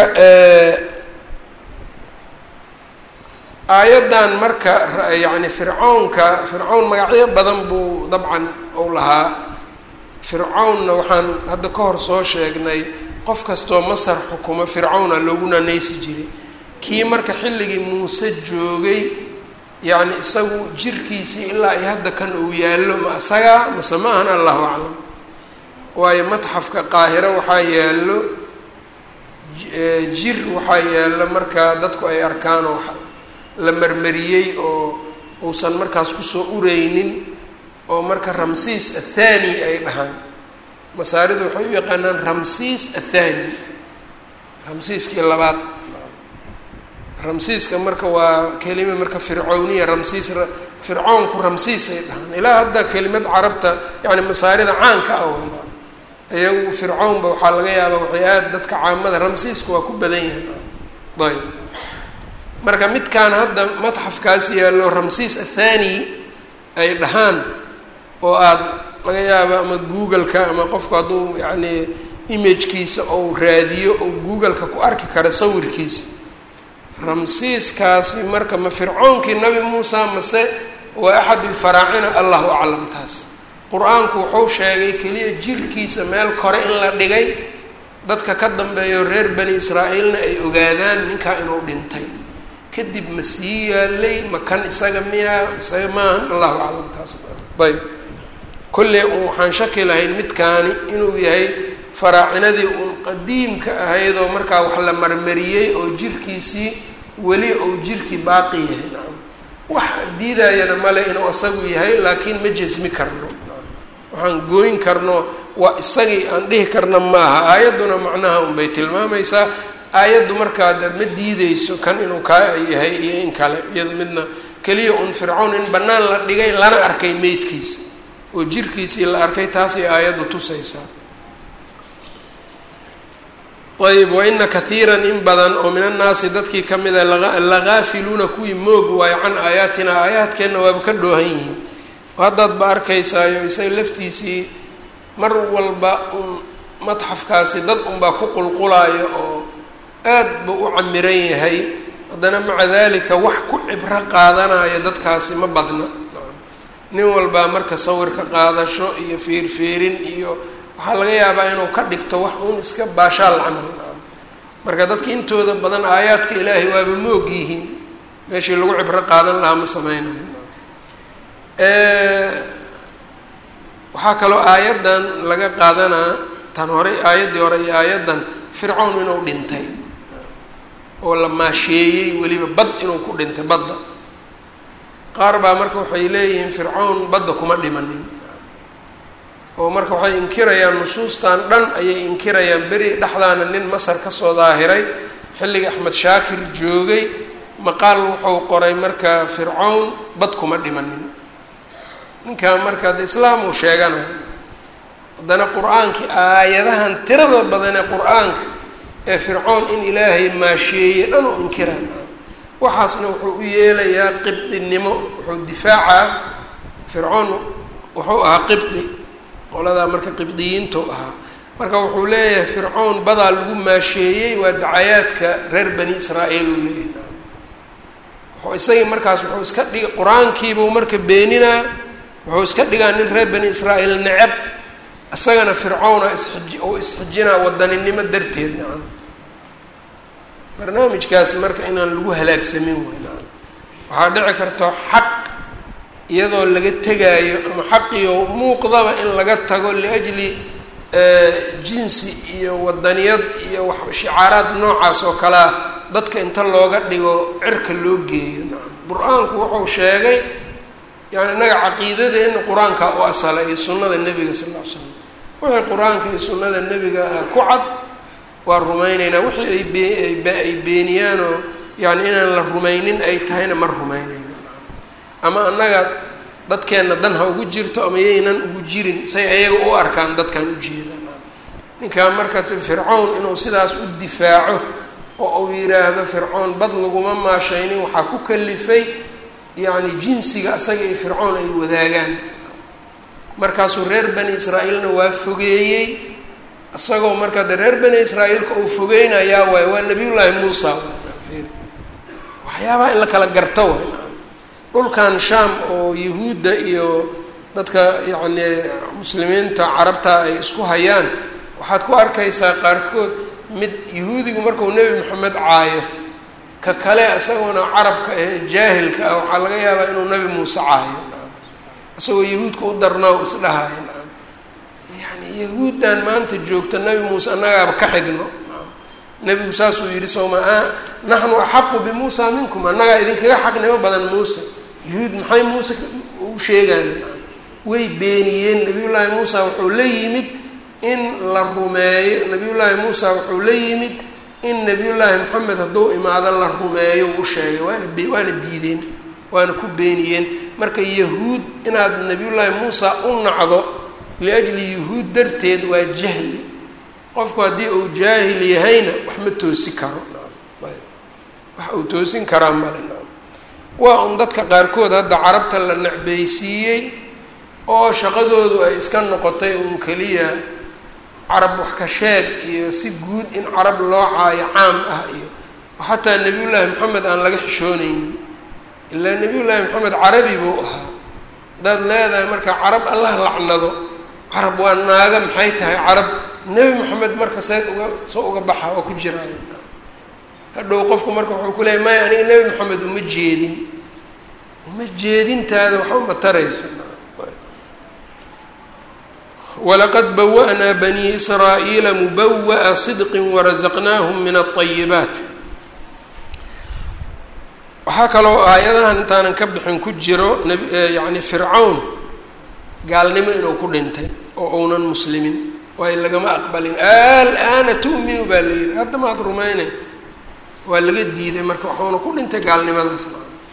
aayaddan marka yani fircownka fircown magacyo badan buu dabcan ou lahaa fircownna waxaan hadda ka hor soo sheegnay qof kastoo masar xukumo fircowna loogu naanaysi jiray kii marka xilligii muuse joogay yacni isagu jirkiisii ilaa ay hadda kan uu yaallo ma isagaa mase ma ahan allahu aclam waayo matxafka qaahiro waxaa yaallo jir waxaa yaallo markaa dadku ay arkaan oo la marmariyey oo uusan markaas kusoo ureynin oo marka ramsiis athani ay dhahaan masaaridu waxay u yaqaanaan ramsiis athani ramsiiskii labaad ramsiiska marka waa kelima marka fircowniya ramsiis fircoonku ramsiis ay dhahaan ilaa hadda kelimad carabta yani masaarida caanka ah iyagu fircownba waxaa laga yaabaa waxay aada dadka caamada ramsiiska waa ku badan yahay ayb marka midkaan hadda matxafkaas yaallo ramsiis athani ay dhahaan oo aada laga yaabo ama google-ka ama qofku hadduu yacni imagkiisa ou raadiyo oo google-ka ku arki kara sawirkiisa ramsiiskaasi marka ma fircoonkii nabi muusa mase waa axad ulfaraacina allahu aclam taas qur-aanku wuxuu sheegay keliya jirkiisa meel kore in la dhigay dadka ka dambeeyo reer bani israa'iilna ay ogaadaan ninkaa inuu dhintay kadib ma sii yaalay ma kan isaga miyaa isaga maahan allahu aclam taas ayb kolley un waxaan shaki lahayn midkaani inuu yahay faraacinadii uun qadiimka ahaydoo markaa wax la marmariyey oo jirkiisii weli ou jirkii baaqi yahay nacam wax diidayana male inuu isagu yahay laakiin ma jesmi karno waxaan gooyn karno waa isagii aan dhihi karna maaha aayadduna macnaha unbay tilmaamaysaa aayaddu markaa de ma diideyso kan inuu kaa yahay iyo in kale iyado midna keliya un fircown in bannaan la dhigay lana arkay meydkiisa oo jirkiisii la arkay taasay aayaddu tusaysaa ayb waina kaiira in badan oo min annaasi dadkii ka mida lagaafiluuna kuwii moog waayo can aayaatina aayaadkeenna waaba ka dhoohan yihiin haddaad ba arkaysaayo isaga laftiisii mar walba un matxafkaasi dad unbaa ku qulqulaayo oo aad buu u camiran yahay haddana maca dalika wax ku cibro qaadanayo dadkaasi ma badna nin walbaa marka sawirka qaadasho iyo fiirfiirin iyo waxaa laga yaabaa inuu ka dhigto wax uun iska baashaal camal marka dadka intooda badan aayaadka ilaahay waaba moog yihiin meeshii lagu cibro qaadan lahaa ma sameynayo waxaa kaloo aayaddan laga qaadanaa tan hore aayaddii hore iyo aayaddan fircown inuu dhintay oo la maasheeyey weliba bad inuu ku dhintay badda qaar baa marka waxay leeyihiin fircown badda kuma dhimanin oo marka waxay inkirayaan nusuustan dhan ayay inkirayaan beri dhexdaana nin masar kasoo daahiray xilliga axmed shaakir joogay maqaal wuxuu qoray marka fircown bad kuma dhimanin ninkaa marka de islaam uu sheeganayo haddana qur-aankii aayadahan tirada badan ee qur-aanka ee fircoon in ilaahay maasheeye dhan u inkiraan waxaasna wuxuu u yeelayaa qibdinimo wuxuu difaacaa fircoon wuxuu ahaa qibdi qoladaa marka qibdiyiintu ahaa marka wuxuu leeyahay fircoon badaa lagu maasheeyey waa dacayaadka reer bani israa'iil uu leeyahay wuxuu isagii markaas wuxuu iska dhig qur-aankiibuu marka beeninaa wuxuu iska dhigaa nin reer bani israa'iil necab isagana fircowna isxiji oo isxijinaa wadaninimo darteed nacam barnaamijkaas marka inaan lagu halaagsamin wey nacam waxaa dhici karta xaq iyadoo laga tegaayo ama xaqiyo muuqdaba in laga tago liajli jinsi iyo wadaniyad iyo wax shicaaraad noocaas oo kalea dadka inta looga dhigo cirka loo geeyo nacam qur-aanku wuxuu sheegay yani innaga caqiidadeenna qur-aanka u asala iyo sunnada nebiga sal ll ly slam wixii qur-aanka iyo sunnada nebiga ah ku cad waa rumayneynaa wixii ay bee ay beeniyaanoo yani inaan la rumaynin ay tahayna ma rumaynayno ama annaga dadkeenna dan ha ugu jirto ama yaynan ugu jirin say ayaga u arkaan dadkan ujeedaan ninkaan marka fircown inuu sidaas u difaaco oo uu yidhaahdo fircoon bad laguma maashaynin waxaa ku kalifay yacni jinsiga asaga iyo fircoon ay wadaagaan markaasuu reer bani israa'iilna waa fogeeyey isagoo marka de reer bani israa'iilka uu fogeynayaa waay waa nabiyullaahi muusa waxyaabaha in la kala garto waay dhulkan shaam oo yahuudda iyo dadka yacni muslimiinta carabta ay isku hayaan waxaad ku arkaysaa qaarkood mid yahuudigu markuu nebi maxamed caayo ka kale isagoona carabka ee jaahilka ah waxaa laga yaabaa inuu nebi muuse caayo isagoo yahuudka u darnaa u isdhahayo nacam yani yahuuddan maanta joogta nebi muuse annagaaba ka xigno nebigu saasuu yidhi sooma naxnu axaqu bimuusa minkum annagaa idinkaga xaqnimo badan muuse yahuud maxay muuse u sheegaan way beeniyeen nabiyullaahi muusa wuxuu la yimid in la rumeeyo nabiyullaahi muusa wuxuu la yimid in nabiyullaahi maxamed hadduu imaado la rumeeyo u sheegay waana be waana diideen waana ku beeniyeen marka yahuud inaad nabiyullaahi muusa u nacdo liajli yahuud darteed waa jahli qofku haddii uu jaahil yahayna wax ma toosi karo wax uu toosin karaa male waa un dadka qaarkood hadda carabta la necbaysiiyey oo shaqadoodu ay iska noqotay uun keliya carab wax ka sheeg iyo si guud in carab loo caayo caam ah iyo xataa nebiyullaahi maxamed aan laga xishoonaynin ilaa nebiyullaahi maxamed carabi buu ahaa haddaad leedahay marka carab allah lacnado carab waa naaga maxay tahay carab nebi maxamed marka seed uga soo uga baxa oo ku jiraayo hadhow qofku marka wuxuu ku leeyay maya aniga nebi maxamed uma jeedin uma jeedintaada waxba ma tarayso walaqad bawa-naa banii israa'iila mubawa'a sidqin warazaqnaahum min alطayibaat waxaa kaloo aayadahan intaanan ka bixin ku jiro yani fircawn gaalnimo inuu ku dhintay oo uunan muslimin waayo lagama aqbalin al-aana tu'minu baa la yihi hadda maad rumaynay waa laga diiday marka waxuuna ku dhintay gaalnimadaas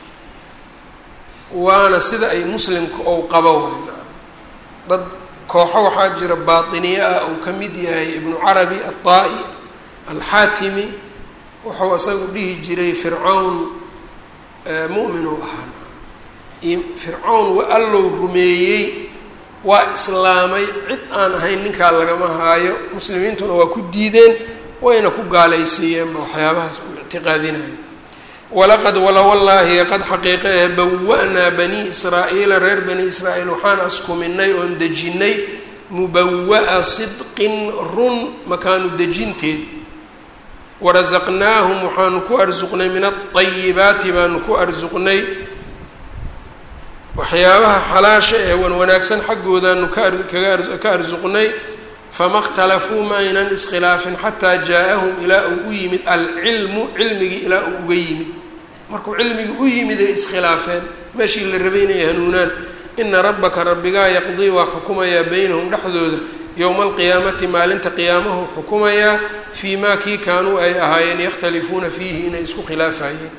waana sida ay muslimka ou qabo way dad kooxo waxaa jira baatiniye ah uu ka mid yahay ibnu carabi aلطaa'i alxaatimi wuxuu isagu dhihi jiray fircawn mu'minuu ahaa fircawn wa allow rumeeyey waa islaamay cid aan ahayn ninkaa lagama haayo muslimiintuna waa ku diideen wayna ku gaalaysiiyeenba waxyaabahaas uu ictiqaadinayo walaqad wala wallaahi qad xaqiiqa ee bawa-naa banii israa'iila reer bani israa'iil waxaan askuminay oon dejinnay mubawa'a sidqin run makaanu dejinteed warasaqnaahum waxaanu ku arsuqnay min aayibaati baanu ku arsuqnay waxyaabaha xalaasha ee wan wanaagsan xaggoodaanu ka arsuqnay fama اkhtalafuu ma aynan iskhilaafin xataa jaa-ahum ilaa uu u yimid alcilmu cilmigii ilaa uu uga yimid markuu cilmigii u yimid ay iskhilaafeen meeshii la rabay inay hanuunaan ina rabbaka rabbigaa yaqdii waa xukumayaa beynahum dhexdooda yowma alqiyaamati maalinta qiyaamahu xukumayaa fii maa kii kaanuu ay ahaayeen yakhtalifuuna fiihi inay isku khilaafayeen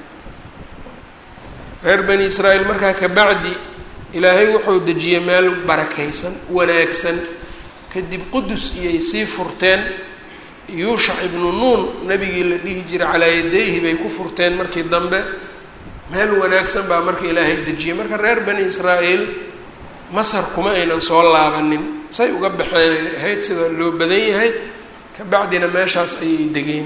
reer bani israa'iil markaa kabacdi ilaahay wuxuu dejiyey meel barakaysan wanaagsan kadib qudus iyay sii furteen yuushac ibnu nuun nebigii la dhihi jiray calaa yadayhi bay ku furteen markii dambe meel wanaagsan baa marka ilaahay dejiyey marka reer bani israa'iil masar kuma aynan soo laabanin say uga baxeen ay ahayd sida loo badan yahay kabacdina meeshaas ayay degeen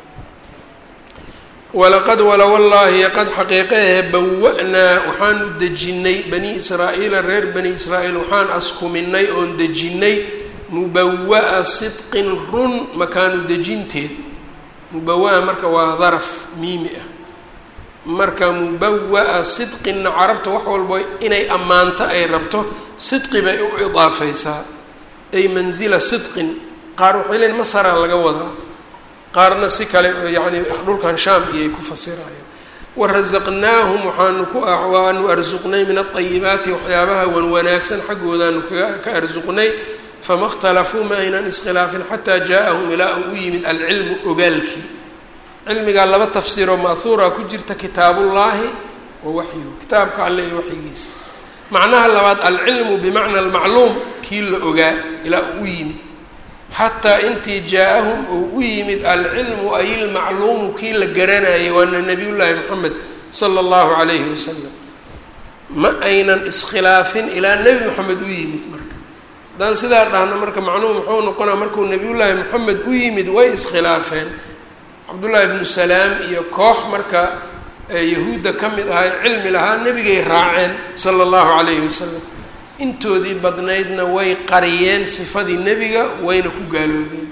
walaqad wala wallaahi qad xaqiiqehe bawa-naa waxaanu dejinnay bani israa'iila reer bani israa'iil waxaan askuminay oon dejinnay mubawa-a sidqin run makaanu dejinteed mubawa-a marka waa daraf miimi ah marka mubawa-a sidqinna carabta wax walbo inay ammaanto ay rabto sidqi bay u idaafaysaa ay manzila sidqin qaar waxay leeyiin masaraa laga wadaa qaarna si kale yacni dhulkan shaam iyay ku fasirayaan warasaqnaahum waxaanu ku waanu arsuqnay min aayibaati waxyaabaha wan wanaagsan xaggoodaanu kaga ka arsuqnay fama اkhtalafuu ma aynan iskhilaafin xataa jaa-ahum ilaa uu u yimid alcilmu ogaalkii cilmigaa laba tafsiiroo ma'huura ku jirta kitaabullaahi wa waxyu kitaabka alle iyo waxyigiisa macnaha labaad alcilmu bimacna almacluum kii la ogaa ilaa uu u yimid xataa intii jaa-ahum uu u yimid alcilmu ay ilmacluumu kii la garanayay waana nabiyullaahi moxamed sala allahu calayhi wasalam ma aynan iskhilaafin ilaa nebi moxamed u yimid marka haddaan sidaa dhahno marka macnuhu muxuu noqonaa markuu nabiyullaahi moxamed u yimid way iskhilaafeen cabdullaahi ibnu salaam iyo koox marka yahuudda ka mid ahay cilmi lahaa nebigay raaceen sala allahu calayhi wasalam intoodii badnaydna way qariyeen sifadii nebiga wayna ku gaaloobeen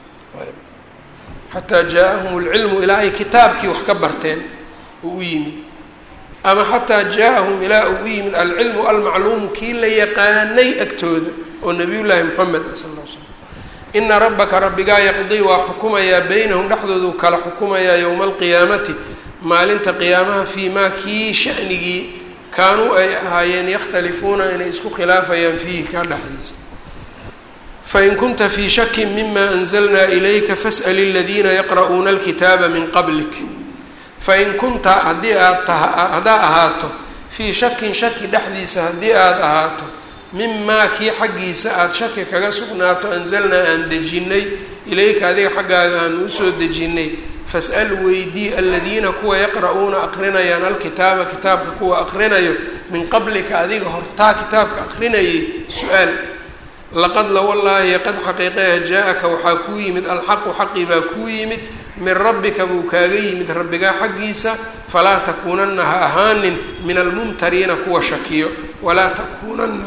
xataa jaa-ahum alcilmu ilaa ay kitaabkii wax ka barteen oo u yimid ama xataa jaa-ahum ilaa uu u yimid alcilmu almacluumu kii la yaqaanay agtooda oo nabiyullaahi moxamed ah sal l slam ina rabbaka rabbigaa yaqdii waa xukumayaa beynahum dhexdoodu kala xukumayaa yowma alqiyaamati maalinta qiyaamaha fii maa kii shanigii kaanuu ay ahaayeen yakhtalifuuna inay isku khilaafayaan fiihi kaa dhexdiisa fain kunta fii shakin mima anzalnaa ilayka fas'al aladiina yaqra'uuna alkitaaba min qablik fain kunta haddii aad taha haddaa ahaato fii shakin shaki dhexdiisa haddii aada ahaato mimaa kii xaggiisa aada shaki kaga sugnaato anzalnaa aan dejinnay ilayka adiga xaggaaga aan usoo dejinnay fas'al weydii aladiina kuwa yaqra'uuna aqrinayaan alkitaaba kitaabka kuwa aqrinayo min qablika adiga hortaa kitaabka aqrinayay su-aal laqad lawallaahi qad xaqiiqeha jaa-aka waxaa kuu yimid alxaqu xaqi baa kuu yimid min rabbika buu kaaga yimid rabbigaa xaggiisa falaa takuunanna ha ahaanin min almumtariina kuwa shakiyo walaa takuunanna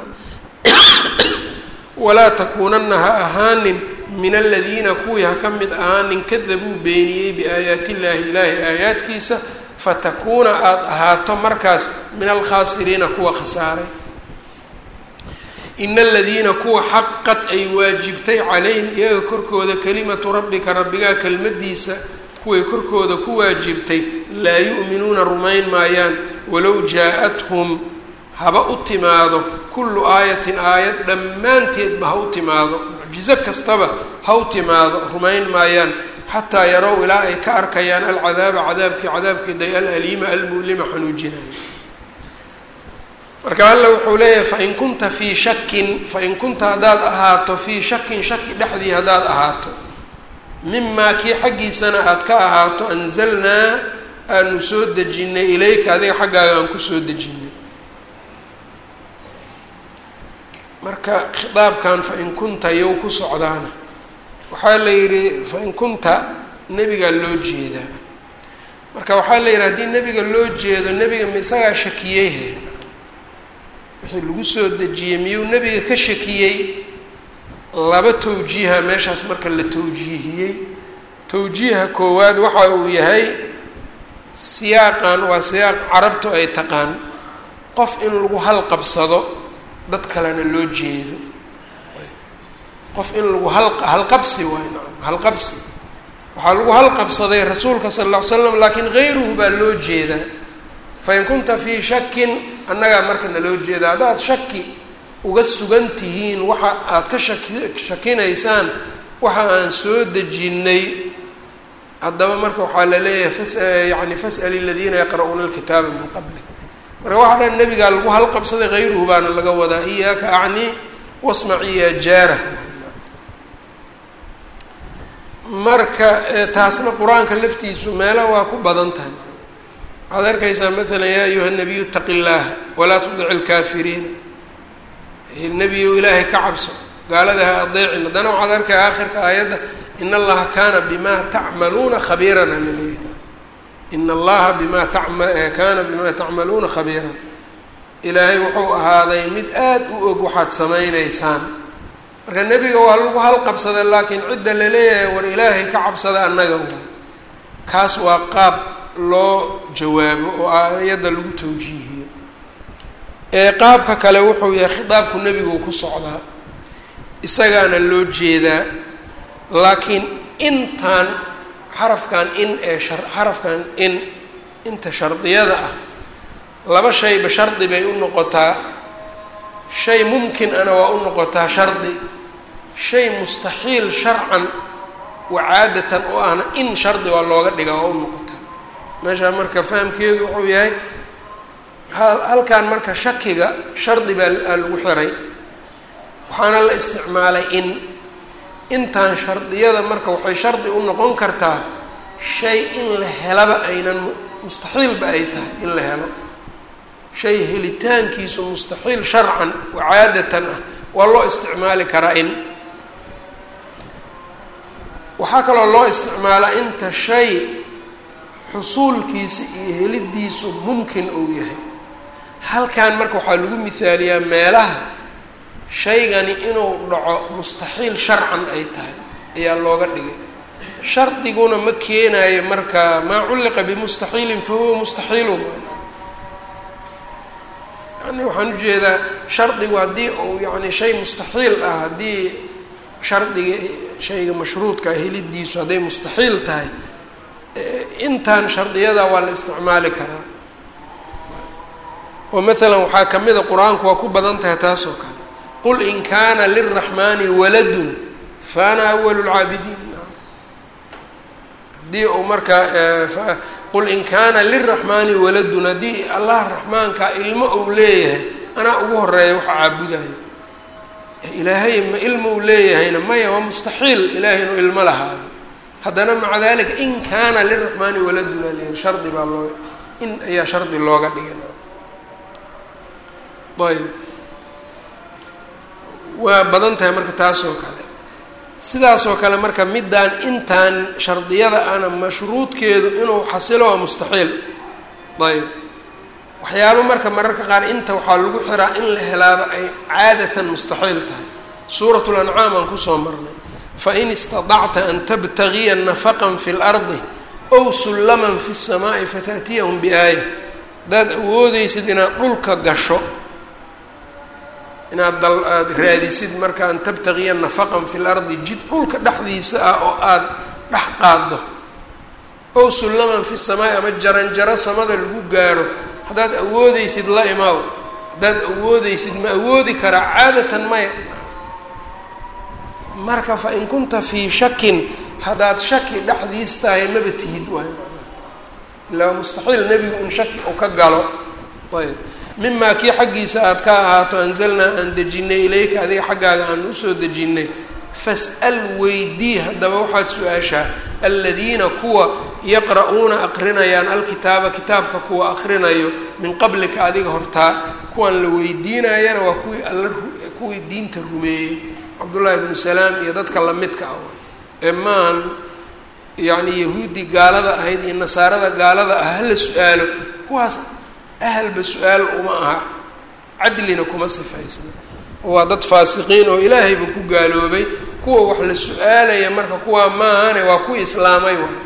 walaa takuunanna ha ahaanin min aladiina kuwii ha ka mid ahaanin kadabuu beeniyey biaayaati illaahi ilaahay aayaadkiisa fatakuuna aada ahaato markaas min alkhaasiriina kuwa khasaaray ina aladiina kuwa xaqad ay waajibtay calayhim iyaga korkooda kelimatu rabbika rabbigaa kelmadiisa kuway korkooda ku waajibtay laa yu'minuuna rumayn maayaan walow jaa-athum haba u timaado kullu aayatin aayad dhammaanteedba ha u timaado mucjizo kastaba ha u timaado rumayn maayaan xataa yarow ilaa ay ka arkayaan alcadaaba cadaabkii cadaabkeeday alaliima almu'lima xanuujinaya marka alla wuxuu leeyahay fain kunta fii shakin fain kunta haddaad ahaato fii shakin shaki dhexdii haddaad ahaato mimaa kii xaggiisana aada ka ahaato anzalnaa aanu soo dejinnay ilayka adiga xaggaaga aan kusoo dejinnay marka khitaabkan fain kunta yow ku socdaana waxaa la yidhi fain kunta nebigaa loo jeedaa marka waxaa la yidhi haddii nebiga loo jeedo nebiga ma isagaa shakiyeyhe wixii lagu soo dejiyey miyuu nebiga ka shakiyey laba tawjiiha meeshaas marka la tawjiihiyey tawjiiha koowaad waxa uu yahay siyaaqan waa siyaaq carabtu ay taqaan qof in lagu halqabsado dad kalena loo jeedo qof in lagu hal halqabsi waay naam halqabsi waxaa lagu halqabsaday rasuulka sala alla ly slam laakiin hayruhu baa loo jeedaa fain kunta fii shakin annagaa marka naloo jeeda haddaad shaki uga sugan tihiin waxa aada ka shaki shakinaysaan waxa aan soo dejinnay haddaba marka waxaa la leeyahay fas yani fas'al aladiina yaqra'uuna alkitaaba min qablik marka waxaa dhan nebigaa lagu halqabsaday hayruhu baana laga wadaa iyaaka acnii wasmaci ya jaara marka taasna qur-aanka laftiisu meelo waa ku badan tahay waxaad arkaysaa maalan yaa ayuha nabiyu itaqi illaah walaa tudici lkaafiriina nebiyu ilaahay ka cabso gaalada ha adeecin haddana waxaad arkaya aakhirka aayadda in allaha kaana bima tacmaluuna khabiiran alaleeyahy in allaha bima tama kaana bima tacmaluuna khabiiran ilaahay wuxuu ahaaday mid aada u og waxaad samaynaysaan marka nebiga waa lagu halqabsada laakiin cidda laleeyahay war ilaahay ka cabsada annaga waay kaas waa qaab loo jawaabo oo aayadda lagu tawjiihiyo ee qaabka kale wuxuu yahay khitaabku nebigu ku socdaa isagaana loo jeedaa laakiin intaan xarafkan in ee shar xarafkan in inta shardiyada ah laba shayba shardi bay u noqotaa shay mumkin ana waa u noqotaa shardi shay mustaxiil sharcan wacaadatan oo ahna in shardi waa looga dhigaa waa u noqotaa meeshaa marka fahamkeedu wuxuu yahay halkan marka shakiga shardi baa lagu xiray waxaana la isticmaalay in intaan shardiyada marka waxay shardi u noqon kartaa shay in la helaba aynan mustaxiilba ay tahay in la helo shay helitaankiisu mustaxiil sharcan wacaadatan ah waa loo isticmaali karaa in waxaa kaloo loo isticmaalaa inta shay xusuulkiisa iyo helidiisu mumkin uu yahay halkan marka waxaa lagu mihaaliyaa meelaha shaygani inuu dhaco mustaxiil sharcan ay tahay ayaa looga dhigay shardiguna ma keenayo marka maa culliqa bimustaxiilin fa huwa mustaxiilun yani waxaan ujeedaa shardigu haddii uu yani shay mustaxiil ah haddii shardiga shayga mashruudka helidiisu hadday mustaxiil tahay intaan shardiyada waa la isticmaali karaa oo maalan waxaa ka mid a qur-aanku waa ku badan tahay taas oo kale qul in kaana lilraxmaani waladun fa ana awalu lcaabidiin haddii uu markaa qul in kaana lilraxmaani waladun haddii allah raxmaanka ilmo uu leeyahay anaa ugu horeeya waxa caabudayo ilaahay ma ilmo uu leeyahayna maya waa mustaxiil ilaahay inuu ilmo lahaado haddana maca dalika in kaana liraxmaani waladun al shardi baa loo in ayaa shardi looga dhigan ayb waa badan tahay marka taas oo kale sidaasoo kale marka middaan intaan shardiyada ana mashruudkeedu inuu xasilo waa mustaxiil ayb waxyaabo marka mararka qaar inta waxaa lagu xiraa in la helaaba ay caadatan mustaxiil tahay suurat lancaam aan kusoo marnay fain istadacta an tabtagiya nafaqan fi lardi ow sullaman fi الsamaai fata'tiyahum biaaya haddaad awoodeysid inaad dhulka gasho inaad dal aada raadisid marka an tabtagiya nafaqan fi lardi jid dhulka dhexdiisa ah oo aada dhex qaaddo ow sullaman fi samaai ama jaranjaro samada lagu gaaro haddaad awoodeysid la imaaw haddaad awoodeysid ma awoodi karaa caadatan maya marka fa in kunta fii shakin haddaad shaki dhexdiis tahay maba tihid waay ilaa mustaxiil nebigu in shaki uu ka galo ayb mimaa kii xaggiisa aada ka ahaato anzalnaa aan dejinay ilayka adiga xaggaaga aan usoo dejinnay fas'al weydii haddaba waxaad su-aashaa aladiina kuwa yaqra'uuna aqrinayaan alkitaaba kitaabka kuwa aqrinayo min qablika adiga hortaa kuwan la weydiinayana waa kuwii alla kuwii diinta rumeeyey cabdullaahi bnu salaam iyo dadka lamidka ah ee maahan yacni yahuudi gaalada ahayd iyo nasaarada gaalada ah hala su-aalo kuwaas ahalba su-aal uma aha cadlina kuma sifaysna waa dad faasiqiin oo ilaahayba ku gaaloobay kuwa wax la su-aalaya marka kuwaa maahane waa kuwii islaamay waay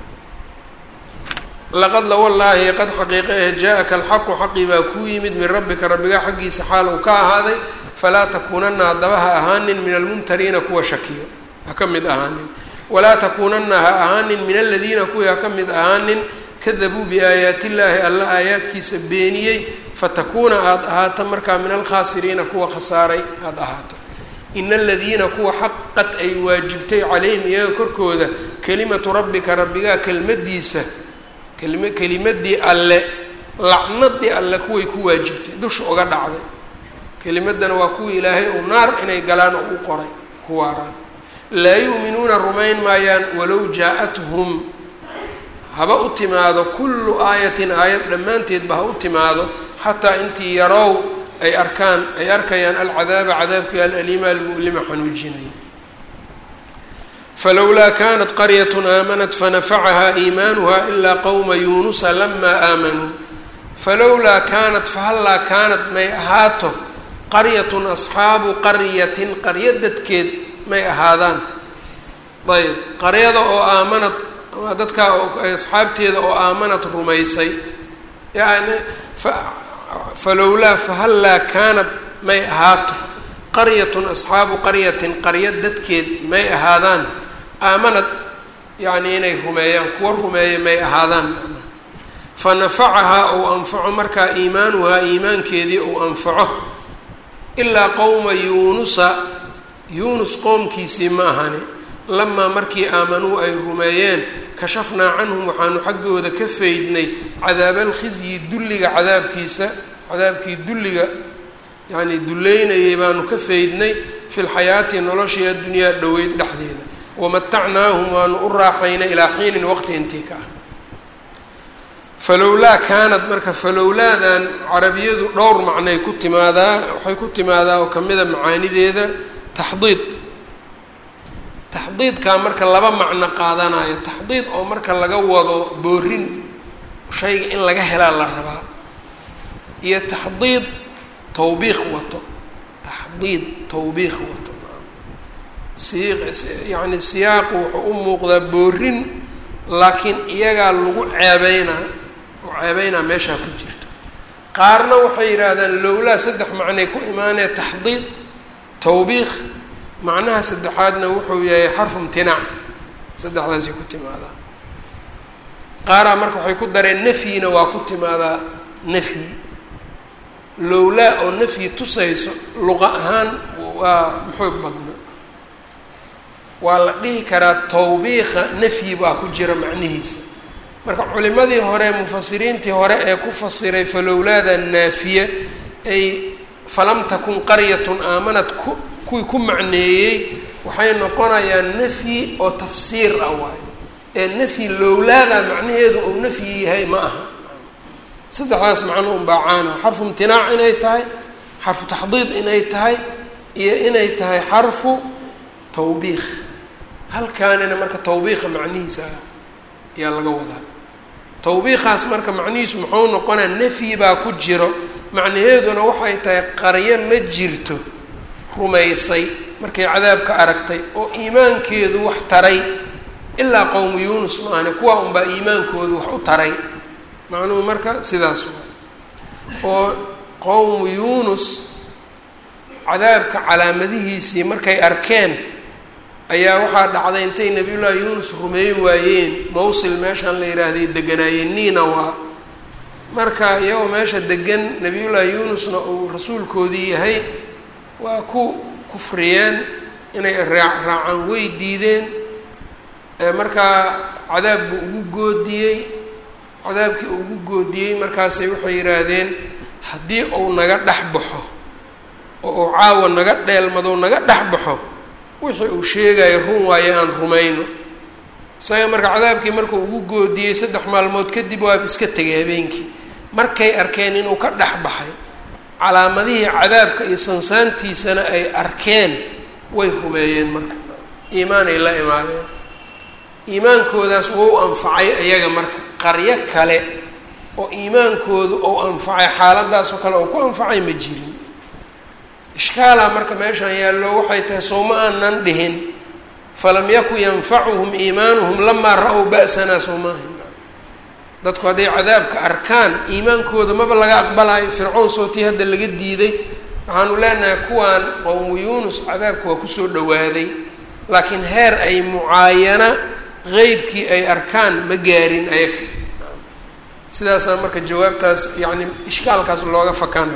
laqad la wallaahi qad xaqiiqa eh jaa-aka alxaqu xaqii baa kuu yimid min rabbika rabbigaa xaggiisa xaal uu ka ahaaday falaa takuunana haddaba ha ahaanin min almumtariina kuwa shakiyo ha ka mid ahaanin walaa takuunana ha ahaanin min aladiina kuwii ha ka mid ahaanin kadabuu biaayaati illaahi alla aayaadkiisa beeniyey fatakuuna aada ahaato markaa min alkhaasiriina kuwa khasaaray aada ahaato ina aladiina kuwa xaqad ay waajibtay calayhim iyaga korkooda kelimatu rabbika rabbigaa kelmadiisa kelima kelimadii alle lacnadii alle kuway ku waajibtay dusha uga dhacday kelimadana waa kuwii ilaahay uu naar inay galaan oo u qoray ku waaraan laa yu'minuuna rumayn maayaan walow jaa-athum haba u timaado kullu aayatin aayad dhammaanteedba ha u timaado xataa intii yarow ay arkaan ay arkayaan alcadaaba cadaabkii alaliima almu'lima xanuujinaya falowlaa kanat qaryat aamanat fanafacahaa iimaanuha ilaa qowma yuunusa lamaa aamanuu falowlaa kaanat fahallaa kaanat may ahaato qaryatun asxaabu qaryatin qaryo dadkeed may ahaadaan ayb qaryada oo aamanad dadkaa asxaabteeda oo aamanad rumaysay yani falowlaa fahallaa kaanat may ahaato qaryatun asxaabu qaryatin qaryo dadkeed may ahaadaan aamanad yacni inay rumeeyaan kuwa rumeeya may ahaadaan fa nafacahaa ou anfaco markaa iimaanuhaa iimaankeedii ou anfaco ilaa qowma yuunusa yuunus qoomkiisii ma ahani lamaa markii aamanuu ay rumeeyeen kashafnaa canhum waxaanu xaggooda ka faydnay cadaabaalkhizyi dulliga cadaabkiisa cadaabkii dulliga yacni duleynayay baanu ka faydnay fi lxayaati noloshii addunyaa dhoweyd dhexdeeda wamatacnaahum waanu u raaxaynay ilaa xiinin waqti intii ka ah falowlaa kaanad marka falowlaadan carabiyadu dhowr macnay ku timaadaa waxay ku timaadaa oo kamida macaanideeda taxdiid taxdiidkaa marka laba macno qaadanayo taxdiid oo marka laga wado boorin shayga in laga helaa la rabaa iyo taxdiid tawbiiq wato taxdiid tawbiiq wato yani siyaaqu wuxuu u muuqdaa boorin laakiin iyagaa lagu ceebeynaa oo ceebeynaa meeshaa ku jirto qaarna waxay yidhaahdaan lowlaa saddex macnay ku imaanee taxdiid tawbiiq macnaha saddexaadna wuxuu yahay xarfu imtinaac saddexdaasay ku timaadaa qaaraa marka waxay ku dareen nafyina waa ku timaadaa nafyi lowlaa oo nafyi tusayso luqa ahaan waa maxoog badna waa la dhihi karaa tawbiiqa nafyi baa ku jira macnihiisa marka culimadii hore mufasiriintii hore ee ku fasiray falowlaada naafiye ay falam takun qaryatun aamanad ku kuwii ku macneeyey waxay noqonayaan nafyi oo tafsiir ah waayo ee nafyi lowlaada macnaheedu uu nafyi yahay ma aha saddexdaas macno un baa caana xarfu imtinaac inay tahay xarfu taxdiid inay tahay iyo inay tahay xarfu tawbiiq halkaanina marka tawbiiqa macnihiisa ayaa laga wadaa tawbiiqaas marka macnihiisu muxuu noqonaa nafyi baa ku jiro macnaheeduna waxay tahay qaryo ma jirto rumaysay markay cadaabka aragtay oo iimaankeedu wax taray ilaa qowmu yuunus maahane kuwaa unbaa iimaankoodu wax u taray macnuhu marka sidaas waa oo qowmu yuunus cadaabka calaamadihiisii markay arkeen ayaa waxaa dhacday intay nabiyullaahi yuunus rumeey waayeen mawsil meeshaan la yidhaahday deganaayeen niina waa marka iyagoo meesha degan nabiyullaahi yuunusna uu rasuulkoodii yahay waa ku kufriyeen inay raa raacaan way diideen markaa cadaab buu ugu goodiyey cadaabkii uu ugu goodiyey markaasay waxay yidhaahdeen haddii uu naga dhex baxo oo uu caawa naga dheelmado naga dhex baxo wixii uu sheegayo run waayo aan rumayno isaga marka cadaabkii markuu ugu goodiyey saddex maalmood kadib waaba iska tegay habeenkii markay arkeen inuu ka dhex baxay calaamadihii cadaabka iyo sansaantiisana ay arkeen way rumeeyeen marka iimaanay la imaadeen iimaankoodaas wou anfacay iyaga marka qaryo kale oo iimaankoodu ou anfacay xaaladaasoo kale oo ku anfacay ma jirin ishkaalaa marka meeshaan yaallo waxay tahay soo ma aanan dhihin falam yakun yanfacuhum iimaanuhum lamaa ra-ow ba'sanaa soo maahan dadku hadday cadaabka arkaan iimaankooda maba laga aqbalayo fircoon sootii hadda laga diiday waxaanu leenahay kuwaan qowmu yuunus cadaabka waa kusoo dhawaaday laakiin heer ay mucaayana qeybkii ay arkaan ma gaarin ayaga sidaasaa marka jawaabtaas yacni ishkaalkaas looga fakana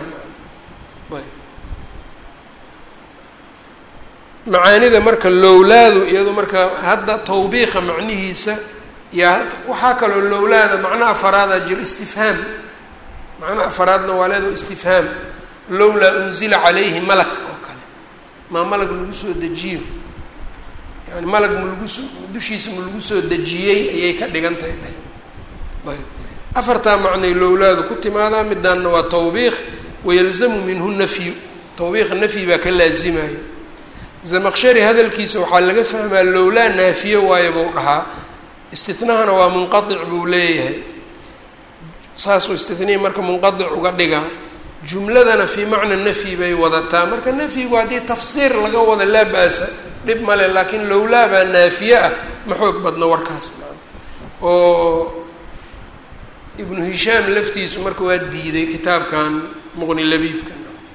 macaanida marka lowlaadu iyado marka hadda tawbiiqa macnihiisa yaa waxaa kaloo lowlaada macno afaraada jiro istifhaam macno afaraadna waa leedo istifhaam lowlaa unzila calayhi malak oo kale maa malag lagu soo dejiyo yani malag ma lagu soo dushiisa ma lagu soo dejiyey ayay ka dhigan tahay dheheen ayb afartaa macnay lowlaadu ku timaadaa midaanna waa tawbiiq wayalzamu minhu nafyu tawbiiqa nafyi baa ka laasimayo zamaqshari hadalkiisa waxaa laga fahmaa lowlaa naafiye waayo buu dhahaa istinahana waa munqadic buu leeyahay saasuu istinihi marka munqadic uga dhigaa jumladana fii macna nafyi bay wadataa marka nafyigu haddii tafsiir laga wada laa ba-sa dhib male laakiin lowlaa baa naafiye ah ma xoog badno warkaas oo ibnu hishaam laftiisu marka waa diiday kitaabkan muqni labiibka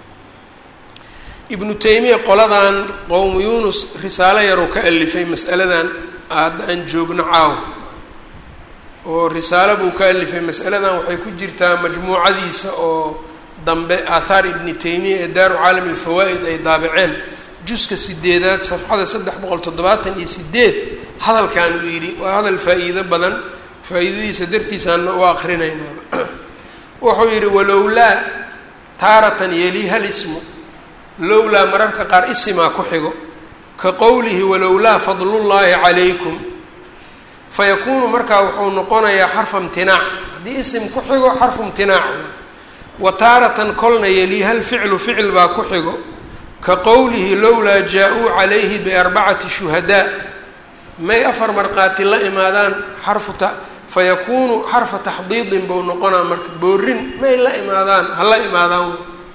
ibnu taymiya qoladan qowmu yunus risaalo yaruu ka alifay mas'aladan hadda aan joogno caaw oo risaalo buu ka alifay mas'aladan waxay ku jirtaa majmuucadiisa oo dambe aathaar ibni taymiya ee daaru caalami alfawaa'id ay daabaceen juska sideedaad safxada saddex boqol toddobaatan iyo sideed hadalkan uu yidhi waa hadal faa-iido badan faa-iidadiisa dartiisaana u akrinaynaaba wuxuu yidhi walowlaa taaratan yeli hal ismu lowlaa mararka qaar isimaa ku xigo ka qowlihi walowlaa fadlullaahi calaykum fayakuunu markaa wuxuu noqonayaa xarfa imtinaac haddii isim ku xigo xarfu imtinaac wa taaratan kolna yeli hal ficlu ficil baa ku xigo ka qowlihi lowlaa jaa-uu calayhi biarbacati shuhadaa may afar markhaati la imaadaan xarfu ta fayakuunu xarfa taxdiidin buu noqonaa marka boorin may la imaadaan ha la imaadaan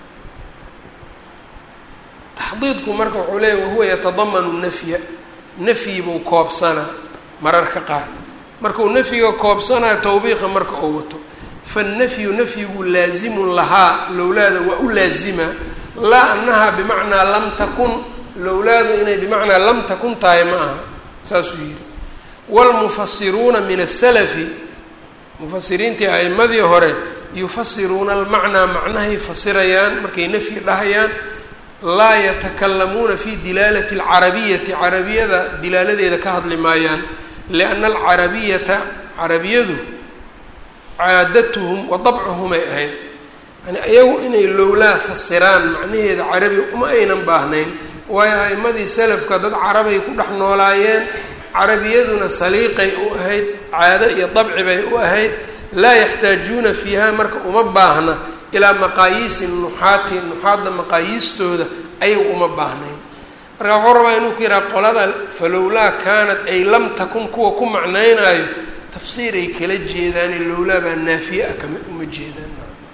taxdiidku marka wuxuu leeya wahuwa yatadamanu nafya nafyi buu koobsanaa mararka qaar markuu nafyiga koobsanaa tawbiiqa marka uu wato fannafyu nafyigu laazimun lahaa lowlaada waa u laazima laa annahaa bimacnaa lam takun lowlaadu inay bimacnaa lam takun tahay ma aha saasuu yidhi waalmufasiruuna min asalafi mufasiriintii a'imadii hore yufasiruuna almacnaa macnahay fasirayaan markay nafyi dhahayaan laa yatakalamuuna fi dilaalati alcarabiyati carabiyada dilaaladeeda ka hadli maayaan lianna alcarabiyata carabiyadu caadatuhum wa dabcuhumay ahayd yani iyagu inay lowlaa fasiraan macnaheeda carabi uma aynan baahnayn waayo a'imadii salafka dad carabay ku dhex noolaayeen carabiyaduna saliiqay u ahayd caado iyo dabci bay u ahayd laa yaxtaajuuna fiiha marka uma baahna ilaa maqaayiisi nuxaati nuxaadda maqaayiistooda ayagu uma baahnayn marka wuxuu rabaa inuu ku yidhaha qolada falowlaa kaanat ay lam takun kuwa ku macnaynaayo tafsiir ay kala jeedaane lowlaa baa naafiye ah kama uma jeedaan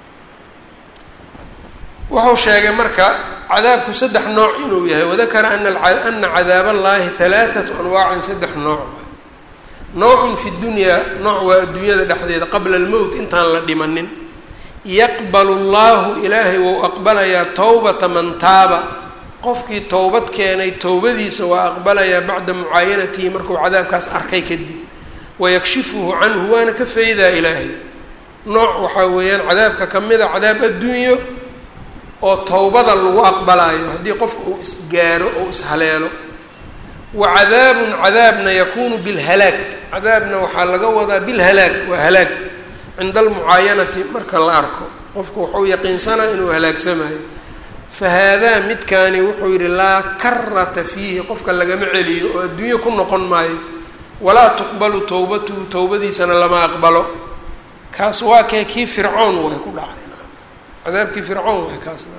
wuxuu sheegay marka cadaabku saddex nooc inuu yahay wadakara ana ana cadaab allahi halaathatu anwaacin saddex nooc noocun fi dunyaa nooc waa adduunyada dhexdeeda qabla almowt intaan la dhimanin yaqbalu llahu ilaahay wou aqbalayaa towbata man taaba qofkii towbad keenay towbadiisa waa aqbalayaa bacda mucaayanatihi markuu cadaabkaas arkay kadib wayakshifuhu canhu waana ka faydaa ilaahay nooc waxaa weeyaan cadaabka ka mid a cadaab adduunyo oo towbada lagu aqbalaayo haddii qofka uu isgaaro oo ishaleelo wa cadaabun cadaabna yakuunu bilhalaag cadaabna waxaa laga wadaa bilhalaag waa halaag cinda almucaayanati marka la arko qofku wuxuu yaqiinsanaa inuu halaagsamayo fa haadaa midkaani wuxuu yidhi laa karata fiihi qofka lagama celiyo oo adduunyo ku noqon maayo walaa tuqbalu towbatuhu towbadiisana lama aqbalo kaas waa kee kii fircoon way ku dhacay cadaabkii fircoon way kaasna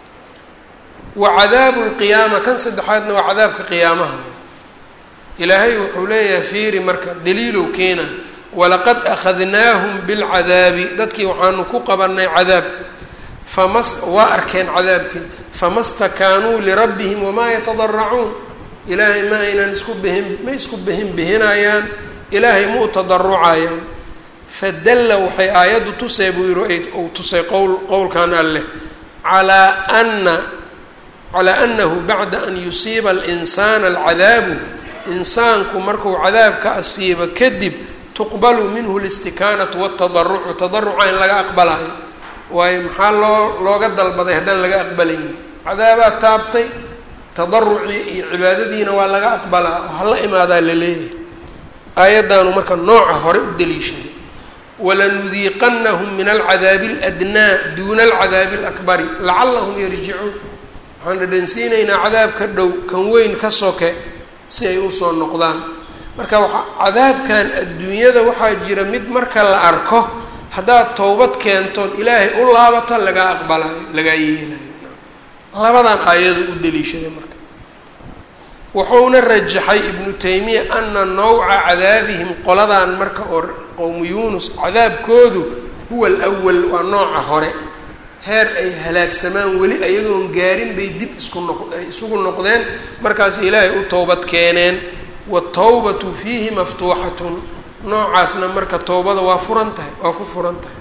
wa cadaabu lqiyaama kan saddexaadna waa cadaabka qiyaamaha ilaahay wuxuu leeyahay fiiri marka daliilow keena walaqad akhadnaahum bilcadaabi dadkii waxaanu ku qabanay cadaab famas waa arkeen cadaabkii fama stakaanuu lirabbihim wamaa yatadaracuun ilaahay ma aynan isku bihin ma isku bihin bihinayaan ilaahay ma u tadarucayaan fadalla waxay aayaddu tusay buu yihi uu tusay qowl qowlkan alleh calaa ana calaa anahu bacda an yusiiba alinsaana alcadaabu insaanku markuu cadaabka asiibo kadib tuqbalu minhu listikaanatu watadarucu tadaruca in laga aqbalayo waayo maxaa loo looga dalbaday haddaan laga aqbalayni cadaabaad taabtay tadarucii iyo cibaadadiina waa laga aqbalaa oo hala imaadaa la leeyahay aayaddaanu marka nooca hore u daliishaday walanudiiqanahum min alcadaabi aladnaa duuna alcadaabi alakbari lacallahum yarjicuun waxaan dhadhansiinaynaa cadaab ka dhow kan weyn ka soke si ay usoo noqdaan marka waa cadaabkan adduunyada waxaa jira mid marka la arko haddaad towbad keentood ilaahay u laabato lagaa aqbalayo lagaa yeelayo labadan aayadu u daliishaday marka wuxuuna rajaxay ibnu taymiya ana nawca cadaabihim qoladan marka oo qowmu yuunus cadaabkoodu huwa alwal waa nooca hore heer ay halaagsamaan weli ayagoon gaarin bay dib isku noq ay isugu noqdeen markaas ilaahay u towbad keeneen watawbatu fiihi maftuuxatun noocaasna marka towbada waa furan tahay waa ku furan tahay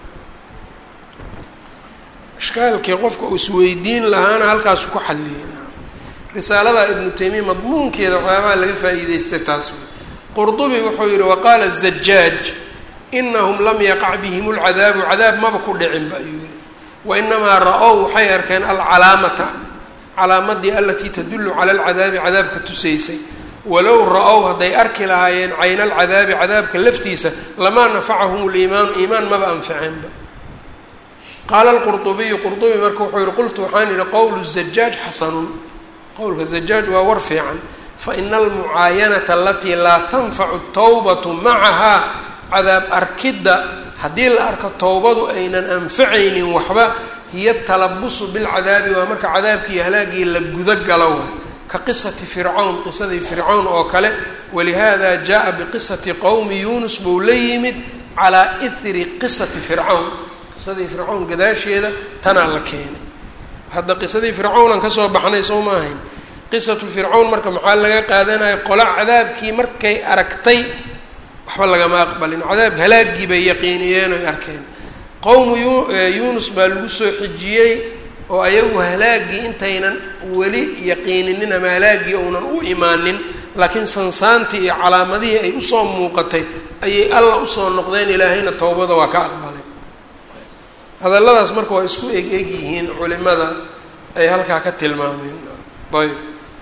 ishkaalkii qofka uu isweydiin lahaana halkaasu ku xalliyay risaalada ibnu taymiya madmuunkeeda waxyaabaha laga faa'iideystay taas wey qurdubi wuxuu yihi waqaala zajaaj inahum lam yaqac bihim lcadaabu cadaab maba ku dhicinba ayuu yihi wainamaa ra-ow waxay arkeen alcalaamata calaamadii alatii tadullu cala alcadaabi cadaabka tusaysay walow ra-ow hadday arki lahaayeen cayna alcadaabi cadaabka laftiisa lamaa nafacahum liimaanu iimaan maba anfaceenba qaala lqurdubiyu qurdubi marka wuxuu yihi qultu waxaan yihi qowlu zajaaj xasanun qowlka zajaaj waa war fiican faina almucaayanata alatii laa tanfacu tawbatu macahaa cadaab arkidda haddii la arko towbadu aynan anfacaynin waxba hiya talabusu bilcadaabi waa marka cadaabkii halaagii la guda galo wa ka qisati fircawn qisadii fircawn oo kale walihada jaa biqisati qowmi yuunus buu la yimid calaa ihri qisati fircawn qisadii fircawn gadaasheeda tanaa la keenay hadda qisadii fircawnan kasoo baxnay soo ma ahayn qisatu fircawn marka maxaa laga qaadanaya qola cadaabkii markay aragtay waxba lagama aqbalin cadaab halaagii bay yaqiiniyeen oy arkeen qowmu yuunus baa lagu soo xijiyey oo ayagu halaagii intaynan weli yaqiininin ama halaagii uunan u imaanin laakiin sansaantii iyo calaamadihii ay usoo muuqatay ayay alla usoo noqdeen ilaahayna towbada waa ka aqbalay hadalladaas marka waa isku eg eg yihiin culimada ay halkaa ka tilmaameen ayb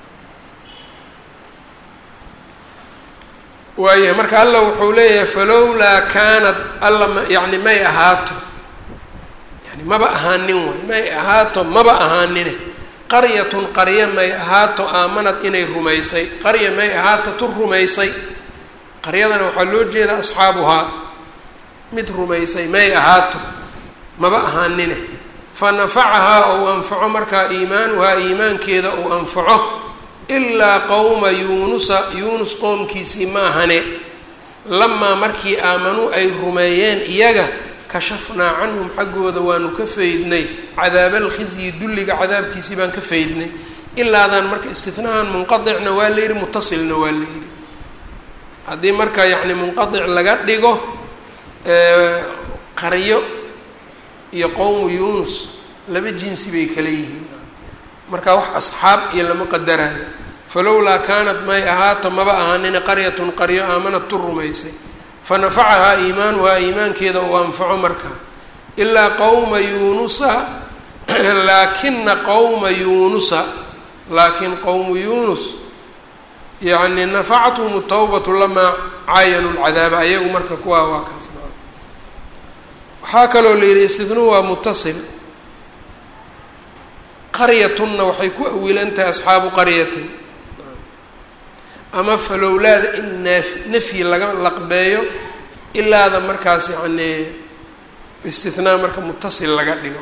waayahay marka alla wuxuu leeyahay falowlaa kaanat alla ma yani may ahaato yani maba ahaanin way may ahaato maba ahaanine qaryatun qarya may ahaato aamanad inay rumaysay qarya may ahaato tu rumaysay qaryadana waxaa loo jeeda asxaabuhaa mid rumaysay may ahaato maba ahaanine fa nafacahaa ou anfaco markaa iimaanuhaa iimaankeeda ou anfaco ilaa qowma yuunusa yuunus qoomkiisii ma ahane lamaa markii aamanuu ay rumeeyeen iyaga kashafnaa canhum xaggooda waanu ka faydnay cadaabaalkhizyi dulliga cadaabkiisii baan ka faydnay ilaadan marka istinahan munqadicna waa la yidhi mutasilna waa la yidhi haddii marka yacni munqadic laga dhigo qaryo iyo qowmu yuunus laba jinsi bay kala yihiin marka wax asxaab iyo lama qadarayo falowlaa kaanat may ahaato maba ahaanina qaryatun qaryo aamanad tu rumaysay fa nafacahaa iimaanuhaa iimaankeeda uu anfaco markaa ilaa qowma yuunusa laakina qowma yuunusa laakiin qowmu yuunus yacni nafacathum tawbatu lamaa caayanu lcadaaba ayagu marka kuwaa waa kaas waxaa kaloo la yidhi istidnuu waa mutasil qaryatunna waxay ku awilan tahay asxaabu qaryatin ama falowlaada in naaf nafyi laga laqbeeyo ilaada markaas yacni istinaa marka mutasil laga dhigo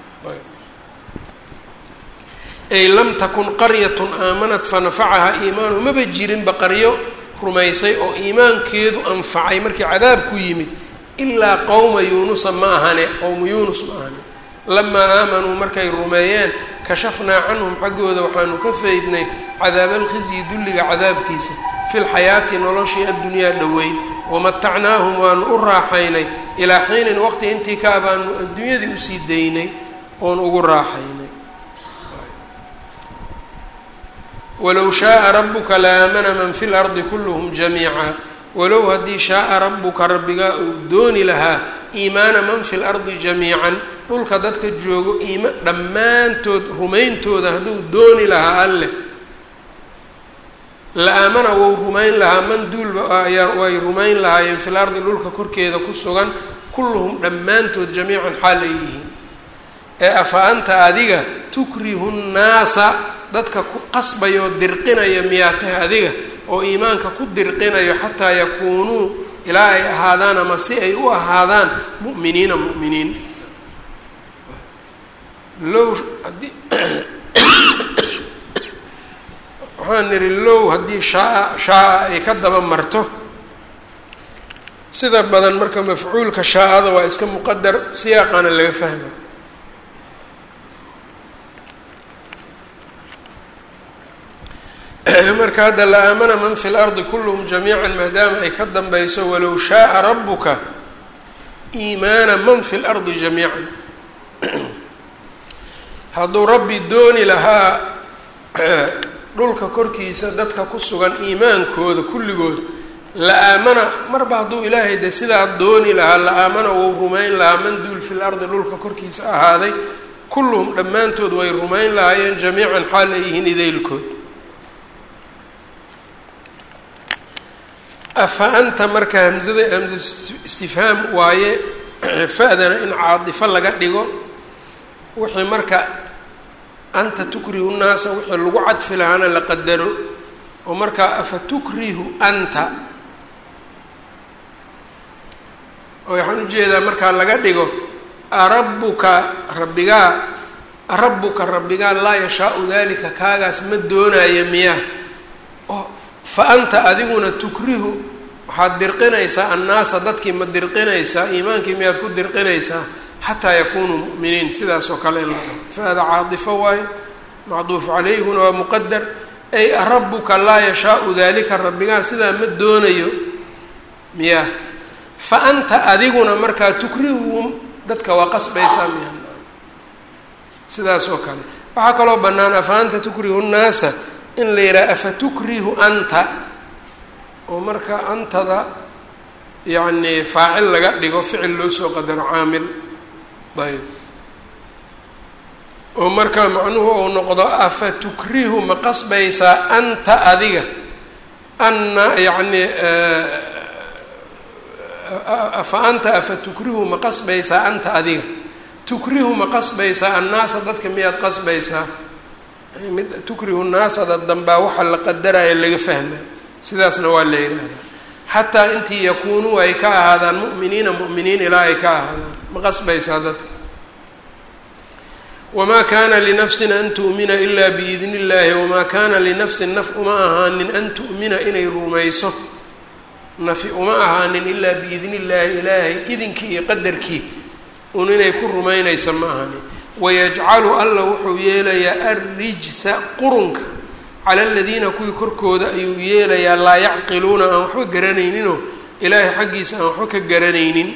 ay lam takun qaryatun aamanat fanafacahaa iimaanu maba jirinba qaryo rumaysay oo iimaankeedu anfacay markii cadaab ku yimid ilaa qowma yuunusa ma ahane qowmu yuunus ma ahane lamaa aamanuu markay rumeeyeen kashafnaa canhum xaggooda waxaanu ka faydnay cadaabalkhizyi dulliga cadaabkiisa fi lxayaati noloshii addunyaa dhoweyd wamatacnaahum waanu u raaxaynay ilaa xiinin waqti intii ka abaanu adduunyadii usii daynay oon ugu raaxaynay walow shaaa rabuka la aamana man fi lardi kulluhum jamiica walow haddii shaaa rabuka rabbigaa uu dooni lahaa iimaana man fi lardi jamiican dhulka dadka joogo iima dhammaantood rumayntooda hadduu dooni lahaa alleh la aamana wou rumayn lahaa man duulba way rumayn lahaayeen fil ardi dhulka korkeeda ku sugan kulluhum dhammaantood jamiican xaal ay yihiin ee afa anta adiga tukrihu nnaasa dadka ku qasbaya oo dirqinaya miyaa tahay adiga oo iimaanka ku dirqinayo xataa yakuunuu ilaa ay ahaadaan ama si ay u ahaadaan mu'miniina mu'miniin low haddii waxaan nidhi low haddii shaa shaa-a ay ka daba marto sida badan marka mafcuulka shaa-ada waa iska muqadar siyaaqana laga fahma marka hadda la aamana man fi lardi kulluhum jamiica maadaama ay ka danbeyso walow shaaa rabuka iimaana man fi lardi jamiican hadduu rabbi dooni lahaa dhulka korkiisa dadka ku sugan iimaankooda kulligood la aamana marba hadduu ilaahay de sidaa dooni lahaa la aamana wou rumayn lahaa man duul fi lardi dhulka korkiisa ahaaday kulluhum dhammaantood way rumayn lahaayeen jamiican xaal ay yihiin idaylkood afa anta marka hamzada hamza istifhaam waaye fa-dana in caadifo laga dhigo wixii marka anta tukrihu nnaasa wixii lagu cadfi lahaana la qadaro oo markaa afa tukrihu anta oo waxaan ujeedaa markaa laga dhigo arabuka rabbigaa arabuka rabbigaa laa yashaau dalika kaagaas ma doonaayo miyaa oo fa anta adiguna tukrihu waxaad dirqinaysaa annaasa dadkii ma dirqinaysaa iimaankii miyaad ku dirqinaysaa xataa yakunuu mu'miniin sidaas oo kale in la dhaho fa-da caadifo waayo macduuf calayhuna waa muqadar ay rabuka laa yashaau dalika rabbigaa sidaa ma doonayo miyaa fa anta adiguna markaa tukrihuhum dadka waa qasbaysaa miya sidaas oo kale waxaa kaloo bannaan afa anta tukrihu nnaasa in la yidhaha afa tukrihu anta oo marka antada yacni faacil laga dhigo ficil loo soo qadaro caamil ayb oo marka macnuhu uu noqdo afa tukrihu ma qasbaysaa anta adiga anna yacni afa anta afa tukrihu ma qasbaysaa anta adiga tukrihu ma qasbaysaa annaasa dadka miyaad qasbaysaa mid tukrihu naasada dambaa waxa la qadaraya laga fahmaa sidaasna waa la yidhaahdaa xataa intii yakuunuu ay ka ahaadaan mu'miniina mu'miniin ilaa ay ka ahaadaan ma qasbaysaa dadka wamaa kaana linafsin an tu'mina ilaa biidni illaahi wamaa kaana linafsin naf uma ahaanin an tu'mina inay rumayso nafi uma ahaanin ilaa biidni illaahi ilaahay idinkii iyo qadarkii un inay ku rumaynaysa ma ahaanin wayajcalu alla wuxuu yeelayaa arrijsa qurunka cala aladiina kuwii korkooda ayuu yeelayaa laa yacqiluuna aan waxba garanayninoo ilaahay xaggiisa aan waxba ka garanaynin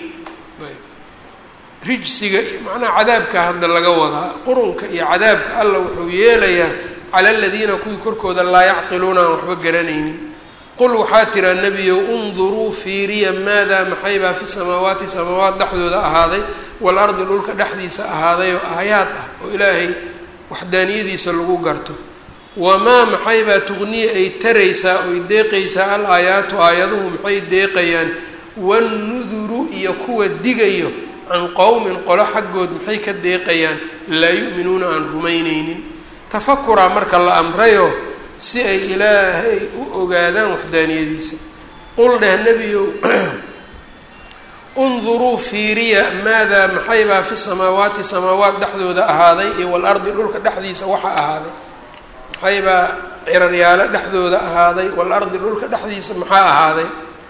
rijsiga macnaha cadaabka hadda laga wadaa qurunka iyo cadaabka alla wuxuu yeelayaa cala aladiina kuwii korkooda laa yacqiluuna aan waxba garanaynin qul waxaa tiraa nebiyow unduruu fiiriya maadaa maxaybaa fi samaawaati samaawaat dhexdooda ahaaday waalardi dhulka dhexdiisa ahaaday oo aayaad ah oo ilaahay waxdaaniyadiisa lagu garto wamaa maxaybaa tugniya ay taraysaa oy deeqaysaa al aayaatu aayaduhu maxay deeqayaan wannuduru iyo kuwa digayo can qowmin qolo xaggood maxay ka deeqayaan laa yu'minuuna aan rumaynaynin tafakuraa marka la amrayo si ay ilaahay u ogaadaan waxdaaniyadiisa qul dheh nebiyow unduruu fiiriya maadaa maxaybaa fi samaawaati samaawaat dhexdooda ahaaday iyo waalardi dhulka dhexdiisa waxa ahaaday maxaybaa ciraryaalo dhexdooda ahaaday waalardi dhulka dhexdiisa maxaa ahaaday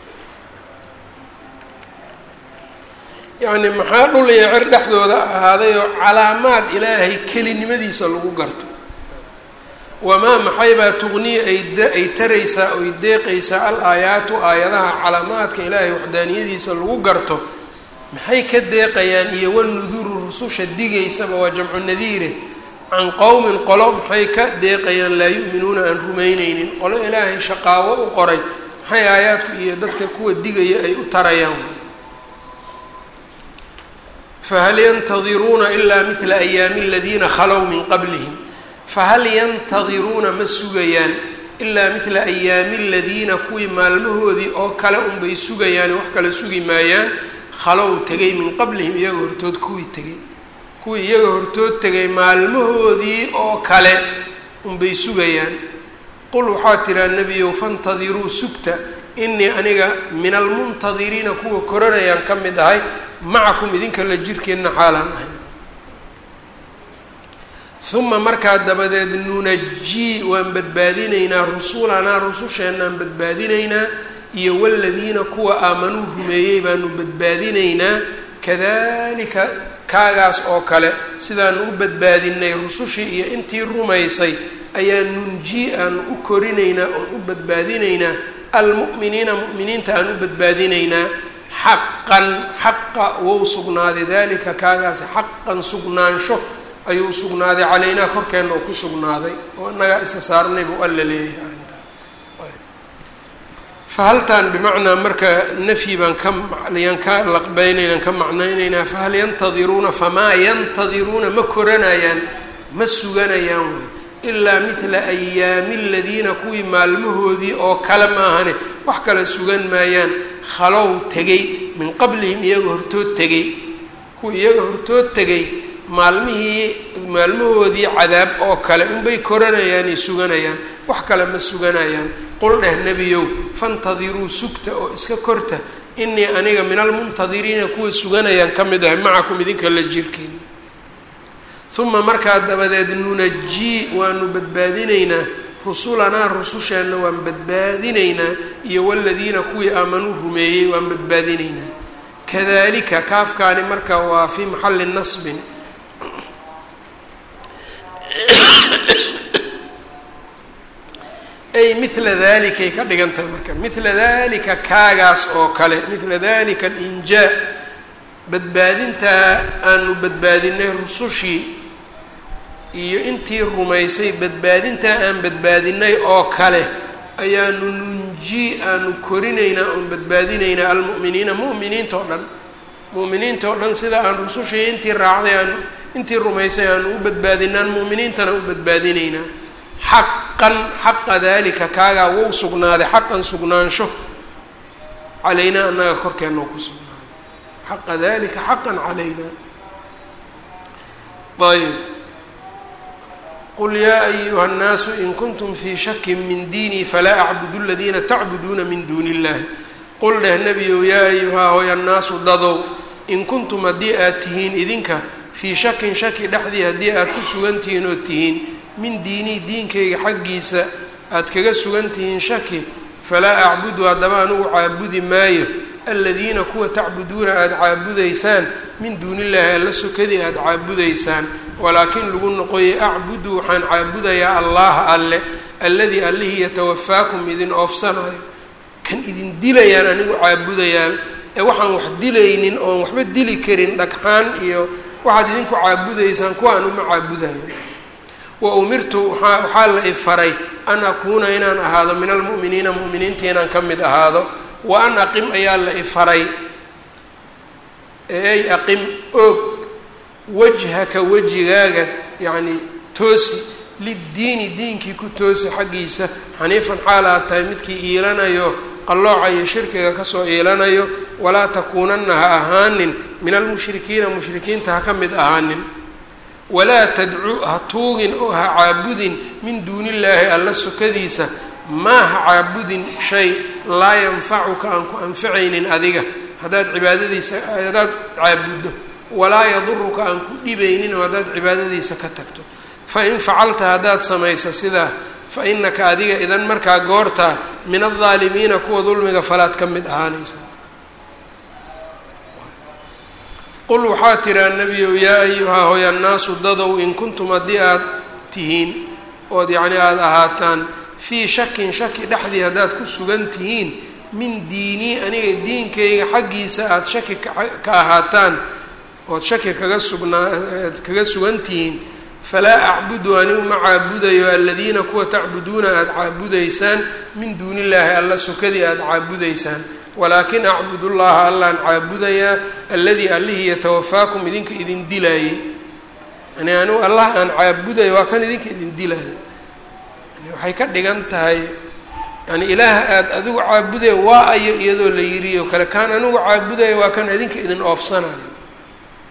yacni maxaa dhul iyo cir dhexdooda ahaaday oo calaamaad ilaahay kelinimadiisa lagu garto wamaa maxaybaa tugniya ay taraysaa oy deeqaysaa al aayaatu aayadaha calaamaadka ilaahay waxdaaniyadiisa lagu garto maxay ka deeqayaan iyo wanuduru rususha digaysaba waa jamcu nadiire can qowmin qolo maxay ka deeqayaan laa yu'minuuna aan rumayneynin qolo ilaahay shaqaawo u qoray maxay aayaadku iyo dadka kuwa digaya ay u tarayaan fahal yantadiruuna ilaa midla ayaami aladiina khalow min qablihim fahal yantadiruuna ma sugayaan ilaa midla ayaami aladiina kuwii maalmahoodii oo kale unbay sugayaan wax kale sugi maayaan khalow tegay min qablihim iyaga hortood kuwii tegay kuwii iyaga hortood tegay maalmahoodii oo kale unbay sugayaan qul waxaa tiraa nebiyow fantadiruu sugta inii aniga min almuntadiriina kuwa koranayaan ka mid ahay macakum idinka la jirkeenna xaalaan ahay uma markaa dabadeed nunajii waan badbaadinaynaa rusulanaa rususheenaan badbaadinaynaa iyo waladiina kuwa aamanuu rumeeyey baanu badbaadinaynaa kadalika kaagaas oo kale sidaanu u badbaadinay rusushii iyo intii rumaysay ayaa nunjii aanu u korinaynaa oon u badbaadinaynaa almu'miniina mu'miniinta aan u badbaadinaynaa xaqan xaqa wou sugnaaday dalika kaagaasi xaqan sugnaansho ayuu sugnaaday calaynaa korkeenna oo ku sugnaaday oo innagaa isa saarnay buu alla leeyahay arrintaa fahaltaan bimacnaa marka nafyi baan ka yaan ka laqbeynaynaan ka macnaynaynaa fahal yantadiruuna famaa yantadiruuna ma koranayaan ma suganayaan wey ilaa midla ayaami aladiina kuwii maalmahoodii oo kale maahane wax kale sugan maayaan khalow tegay min qablihim iyaga hortood tegay kuwii iyaga hortood tegay maalmihii maalmahoodii cadaab oo kale unbay koranayaanay suganayaan wax kale ma suganayaan qul dheh nebiyow fantadiruu sugta oo iska korta inii aniga min almuntadiriina kuwa suganayaan ka mid ahay macakum idinka la jirkiin uma markaa dabadeed nunajii waanu badbaadinaynaa rusulanaa rususheenna waan badbaadinaynaa iyo waladiina kuwii aamanuu rumeeyey waan badbaadinaynaa kadalika kaafkaani marka waa fii maxalli nasbin ay mila dalikay ka dhigan tahay marka mila dalika kaagaas oo kale mila dalika alinjaa badbaadintaa aanu badbaadinay rusushii iyo intii rumaysay badbaadintaa aan badbaadinay oo kale ayaanu nunjii aanu korinaynaa oon badbaadinaynaa almu'miniina mu'miniinta o dhan mu'miniinta oo dhan sida aan rusushii intii raacday aanu intii rumaysay aanu u badbaadinaan mu'miniintana u badbaadinaynaa xaqan xaqa dalika kaagaa wou sugnaaday xaqan sugnaansho calaynaa annaga korkeenna ku sugnaaday xaqa dalika xaqan calaynaa ayb qul yaa ayuha الnaasu in kuntum fii shaki min diinii falaa acbudu اladiina tacbuduuna min duuni اllahi qul dheh nebiyow yaa ayuhaa hoy annaasu dadow in kuntum haddii aad tihiin idinka fii shakin shaki dhexdii haddii aad ku sugan tihiin oo tihiin min diinii diinkayga xaggiisa aad kaga sugan tihiin shaki falaa acbudu haddaba anugu caabudi maayo aladiina kuwa tacbuduuna aada caabudaysaan min duuni illaahi alla sokadii aada caabudaysaan walaakin lagu noqoyay acbudu waxaan caabudayaa allaha alle alladii allihii yatawafaakum idin oofsanayo kan idin dilayaan anigu caabudayaa ee waxaan wax dilaynin oon waxba dili karin dhagxaan iyo waxaad idinku caabudaysaan kuwaan uma caabudayo wa umirtu waaa waxaa la ifaray an akuuna inaan ahaado min almu'miniina mu'miniinta inaan ka mid ahaado wa an aqim ayaa la ifaray ee ay aqim oog wajhaka wejigaaga yacni toosi liddiini diinkii ku toosi xaggiisa xaniifan xaal aad tahay midkii iilanayo qallooca iyo shirkiga kasoo iilanayo walaa takuunanna ha ahaanin min almushrikiina mushrikiinta ha ka mid ahaanin walaa tadcu ha tuugin oo ha caabudin min duuni illaahi alla sokadiisa maa ha caabudin shay laa yanfacuka aan ku anficaynin adiga haddaad cibaadadiisa haddaad caabuddo walaa yaduruka aan ku dhibaynin oo haddaad cibaadadiisa ka tagto fa in facalta haddaad samaysa sidaa fa inaka adiga idan markaa goortaa min aldaalimiina kuwa dulmiga falaad ka mid ahaanaysa qul waxaa tiraa nebiyow yaa ayuhaa hoy annaasu dadow in kuntum haddii aad tihiin ood yacni aada ahaataan fii shakin shaki dhexdii haddaad ku sugan tihiin min diinii aniga diinkayga xaggiisa aada shaki ka ahaataan ood shaki kaga sugnaa kaga sugan tihiin falaa acbudu anigu ma caabudayo aladiina kuwa tacbuduuna aada caabudaysaan min duuni illaahi alla sokadii aada caabudaysaan walaakin acbud llaha allaan caabudayaa alladii allihii yatawafaakum idinka idin dilaayey yani anigu allah aan caabudayo waa kan idinka idin dilaayo yani waxay ka dhigan tahay yani ilaaha aada adigu caabudaya waa ayo iyadoo la yidhi oo kale kaan anigu caabudaya waa kan idinka idin oofsanayo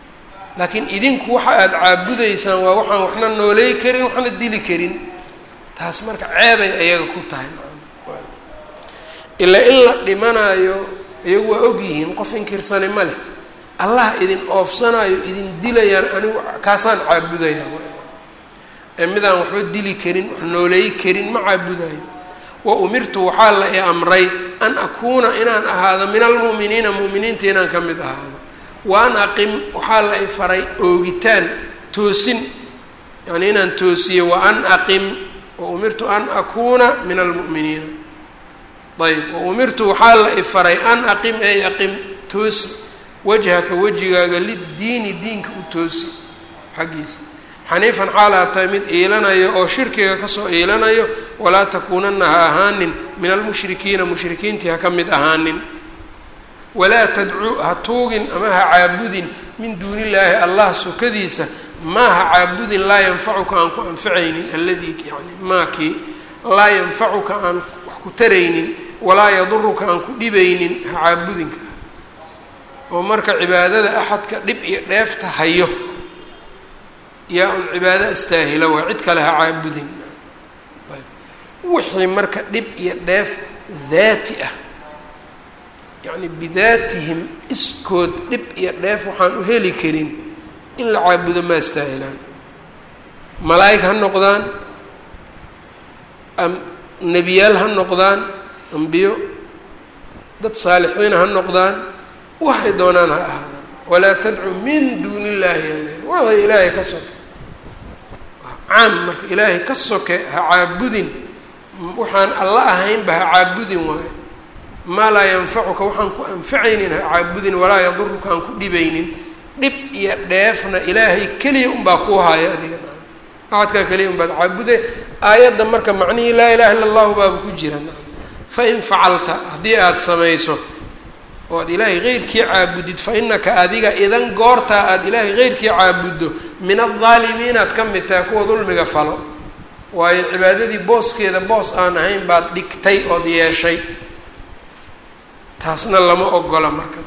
laakiin idinku waxa aada caabudaysaan waa waxaan waxna nooley karin waxna dili karin taas marka ceebay ayaga ku tahay ilaa in la dhimanaayo iyagu waa og yihiin qof inkirsani ma leh allah idin oofsanaayo idin dilayaan anigu kaasaan caabudaya ee midaan waxba dili karin wax nooleey karin ma caabudayo wa umirtu waxaa la i amray an akuuna inaan ahaado min almu'miniina mu'miniinta inaan ka mid ahaado wa an aqim waxaa la i faray oogitaan toosin yani inaan toosiyo wa an aqim wa umirtu an akuuna min almu'miniina ayb wa umirtu waxaa la i faray an aqim ey aqim toosi wajhaka wejigaaga liddiini diinka u toosi xaggiisa xaniifan xaal aad tahay mid iilanayo oo shirkiga kasoo iilanayo walaa takuunana ha ahaanin min almushrikiina mushrikiintii ha ka mid ahaanin walaa tadcuu ha tuugin ama ha caabudin min duuni illaahi allah sokadiisa maa ha caabudin laa yanfacuka aan ku anfacaynin alladii yani maakii laa yanfacuka aan wax ku taraynin walaa yaduruka aan ku dhibaynin ha caabudinka oo marka cibaadada axadka dhib iyo dheefta hayo yaa un cibaado astaahila waa cid kale ha caabudin wixii marka dhib iyo dheef daati ah yacni bidaatihim iskood dhib iyo dheef waxaan u heli karin in la caabudo ma astaahilaan malaa'ig ha noqdaan am nebiyaal ha noqdaan ambiyo dad saalixiina ha noqdaan waxay doonaan ha ahaadaan walaa tadcu min duuni illaahi yal waxay ilaahay ka soke caam marka ilaahay ka soke ha caabudin waxaan alla ahaynba ha caabudin waayo maa laa yanfacuka waxaan ku anfacaynin ha caabudin walaa yaduruka aan ku dhibaynin dhib iyo dheefna ilaahay keliya unbaa kuu haayo adiga axadkaa keliya unbaad caabude aayadda marka macnihii laa ilaha illa allahu baaba ku jira fain facalta haddii aada samayso oo aad ilaahay heyrkii caabudid fa inaka adiga idan goortaa aada ilaahay heyrkii caabuddo min aldaalimiinaad ka mid tahay kuwa dulmiga falo waayo cibaadadii booskeeda boos aan ahayn baad dhigtay ood yeeshay taasna lama ogola marka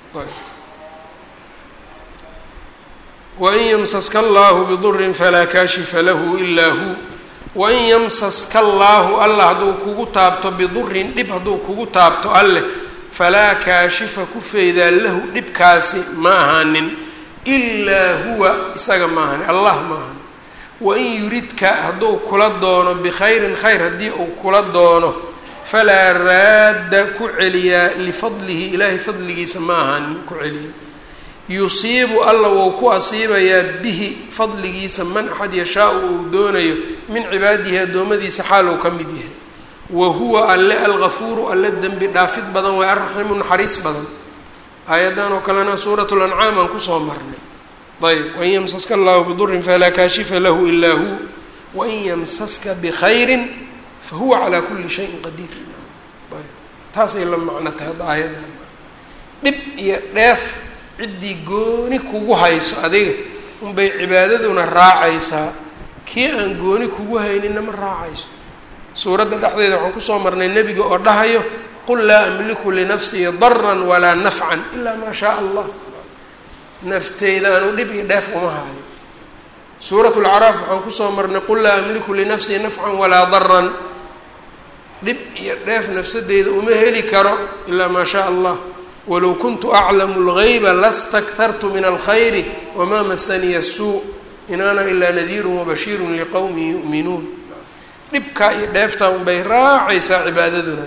wain yamsaska allahu bidurin falaa kaashifa lahu ilaa hu wain yamsaska allaahu alla hadduu kugu taabto bidurin dhib hadduu kugu taabto alleh falaa kaashifa ku feydaa lahu dhibkaasi ma ahaanin ilaa huwa isaga ma ahani allah ma ahani wain yuridka hadduu kula doono bikhayrin khayr haddii uu kula doono falaa raadda ku celiyaa lifadlihi ilaahay fadligiisa ma ahaanin ku celiya yusiibu alla wou ku asiibayaa bihi fadligiisa man axad yashaau uu doonayo min cibaadihi addoommadiisa xaal uu ka mid yahay wa huwa alle algafuuru alle dembi dhaafid badan waa arraxiimu naxariis badan aayaddan oo kalena suurat lancaam aan kusoo marnay ayb wain yamsaska allahu bidurin falaa kaashifa lahu ilaa hu wain yamsaska bikhayrin fahuwa calaa kuli shayin qadiir ayb taasay la macno tahay hadda aayaddan dhib iyo dheef ciddii gooni kugu hayso adiga unbay cibaadaduna raacaysaa kii aan gooni kugu hayninna ma raacayso suuradda dhexdeeda waxaan kusoo marnay nebiga oo dhahayo qul laa amliku linafsii daran walaa nafcan ilaa maa shaa allah nafteyda aanu dhib iyo dheef uma hayo suurat lacraaf waxaan kusoo marnay qul laa amliku linafsii nafcan walaa daran dhib iyo dheef nafsadeyda uma heli karo ilaa maa shaa allah walow kuntu aclamu اlgayba lastakhartu min alkhayri wamaa masaniya suu in ana ilaa nadiiru wabashiiru liqowmi yu'minuun dhibkaa iyo dheeftaa unbay raacaysaa cibaadaduna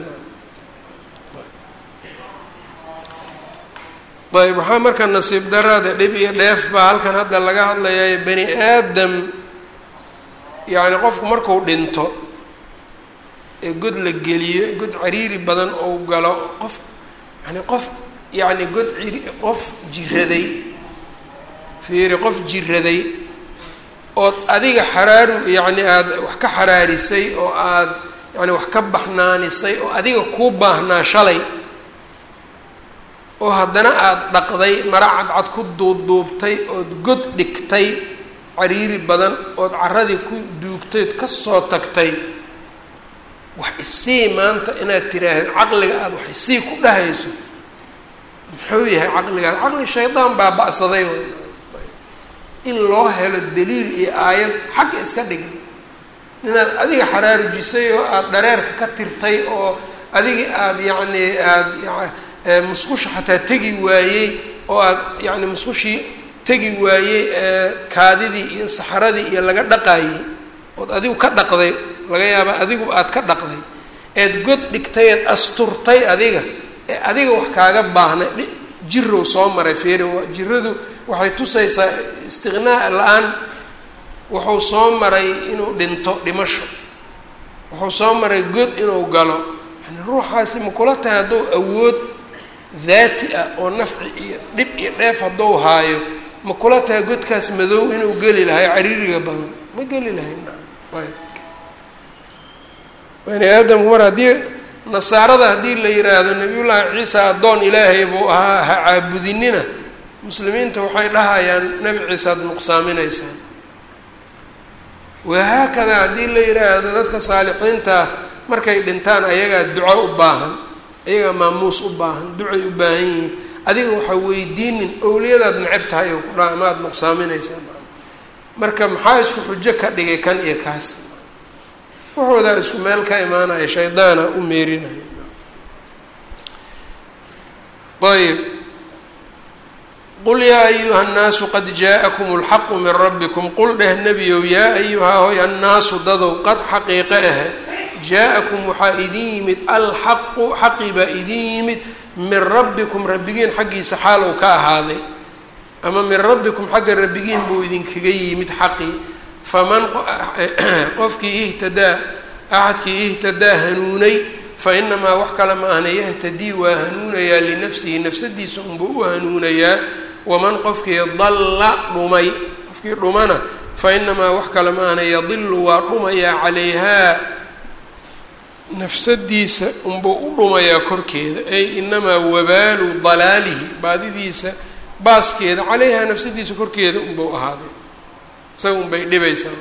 ayb waxaa marka nasiib daraada dhib iyo dheef baa halkan hadda laga hadlayaa bani aadam yacni qofku marku dhinto ee god la geliyo god cariiri badan ou galo qof yani qof yacni god ciri qof jiraday fiiri qof jiraday ood adiga xaraaru yacni aada wax ka xaraarisay oo aada yani wax ka baxnaanisay oo adiga kuu baahnaa shalay oo haddana aada dhaqday mara cadcad ku duubduubtay ood god dhigtay cariiri badan ood carradii ku duugtay ood kasoo tagtay wax isii maanta inaad tiraahdo caqliga aada wax isii ku dhahayso muxuu yahay caqligaas caqli shaydaan baa ba'saday in loo helo daliil iyo aayad xagga iska dhigna ninaad adiga xaraarujisay oo aada dhareerka ka tirtay oo adigi aada yacni aada musqusha xataa tegi waayey oo aada yacni musqushii tegi waayey kaadidii iyo saxaradii iyo laga dhaqaayey ood adigu ka dhaqday laga yaaba adigu aada ka dhaqday eed god dhigtay eed asturtay adiga ee adiga wax kaaga baahnay jirow soo maray feeri jiradu waxay tusaysaa istiqnaa la-aan wuxuu soo maray inuu dhinto dhimasho wuxuu soo maray god inuu galo yani ruuxaasi ma kula tahay hadduu awood daati ah oo nafci iyo dhib iyo dheef hadduu haayo ma kula tahay godkaas madow inuu geli lahay cariiriga badan ma geli lahay ayb bani aadamku mar haddii nasaarada haddii la yiraahdo nabiyullaahi ciisa addoon ilaahay buu ahaa ha caabudinina muslimiinta waxay dhahayaan nebi ciise ad nuqsaaminaysaan wahaakada haddii la yiraahdo dadka saalixiinta markay dhintaan ayagaa duco u baahan ayagaa maamuus u baahan ducay u baahan yihiin adiga waxaa weydiinin owliyadaad necab tahay oo ku dhaa ama aada nuqsaaminaysaan marka maxaa isku xujo ka dhigay kan iyo kaas waxoodaa isku meel ka imaanaya shaydaana u meerinaya ayb qul yaa ayuha nnaasu qad jaaءakum اlxaqu min rabbikum qul dheh nebiyow yaa ayuhaa hoy annaasu dadow qad xaqiiqe ahe jaa-akum waxaa idin yimid alxaqu xaqii baa idin yimid min rabbikum rabbigiin xaggiisa xaal uu ka ahaaday ama min rabbikum xagga rabbigiin buu idinkaga yimid xaqii faman qofkii ihtadaa axadkii ihtadaa hanuunay fa inamaa wax kale ma ahna yahtadii waa hanuunayaa linafsihi nafsadiisa unbuu u hanuunayaa waman qofkii dalla dhumay qofkii dhumana fa inamaa wax kale ma ahna yadilu waa dhumayaa calayhaa nafsadiisa unbuu u dhumayaa korkeeda ay inamaa wabaalu dalaalihi baadidiisa baaskeeda calayhaa nafsadiisa korkeeda unbuu ahaaday isaga unbay dhibaysaa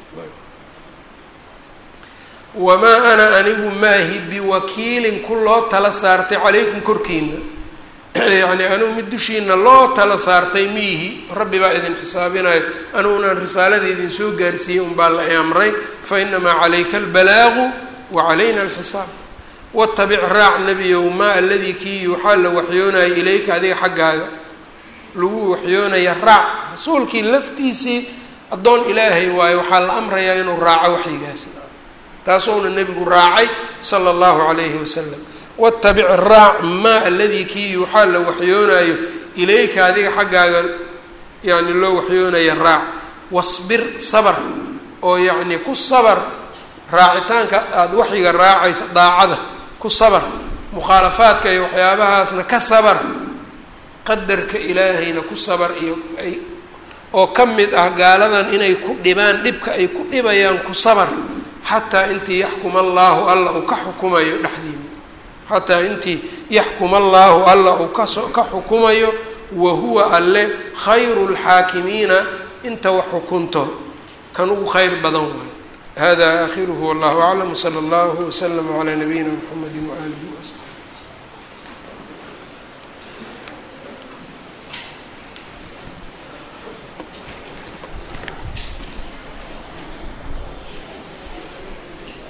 wamaa ana anigu maahi biwakiilin ku loo tala saartay calaykum korkiina yacni anigu mid dushiina loo tala saartay miihi rabbi baa idin xisaabinayo anigunan risaalada idin soo gaarsiiyey unbaa la amray fa inamaa calayka albalaagu wa calayna alxisaab watabic raac nebiyow maa aladii kii yuuxaa la waxyoonaya ilayka adiga xaggaaga lagu waxyoonaya raac rasuulkii laftiisii addoon ilaahay waayo waxaa la amrayaa inuu raaco waxyigaas taasuuna nebigu raacay sala allahu calayhi wasalam watabic raac maa aladii kii yuuxaa la waxyoonaayo ilayka adiga xaggaaga yani loo waxyoonaya raac wasbir sabar oo yacni ku sabar raacitaanka aada waxyiga raacaysa daacada ku sabar mukhaalafaadka iyo waxyaabahaasna ka sabar qadarka ilaahayna ku sabar iyo ay oo ka mid ah gaaladan inay ku dhibaan dhibka ay ku dhibayaan ku sabar xataa intii yaxkuma allaahu alla uu ka xukumayo dhexdiina xataa intii yaxkuma allaahu alla uu kaso ka xukumayo wa huwa alle khayru lxaakimiina inta wax xukunto kan ugu khayr badan waayo hada aakhiruhu wallahu aclam wsala allahu waslama calaa nabiyina mxamedi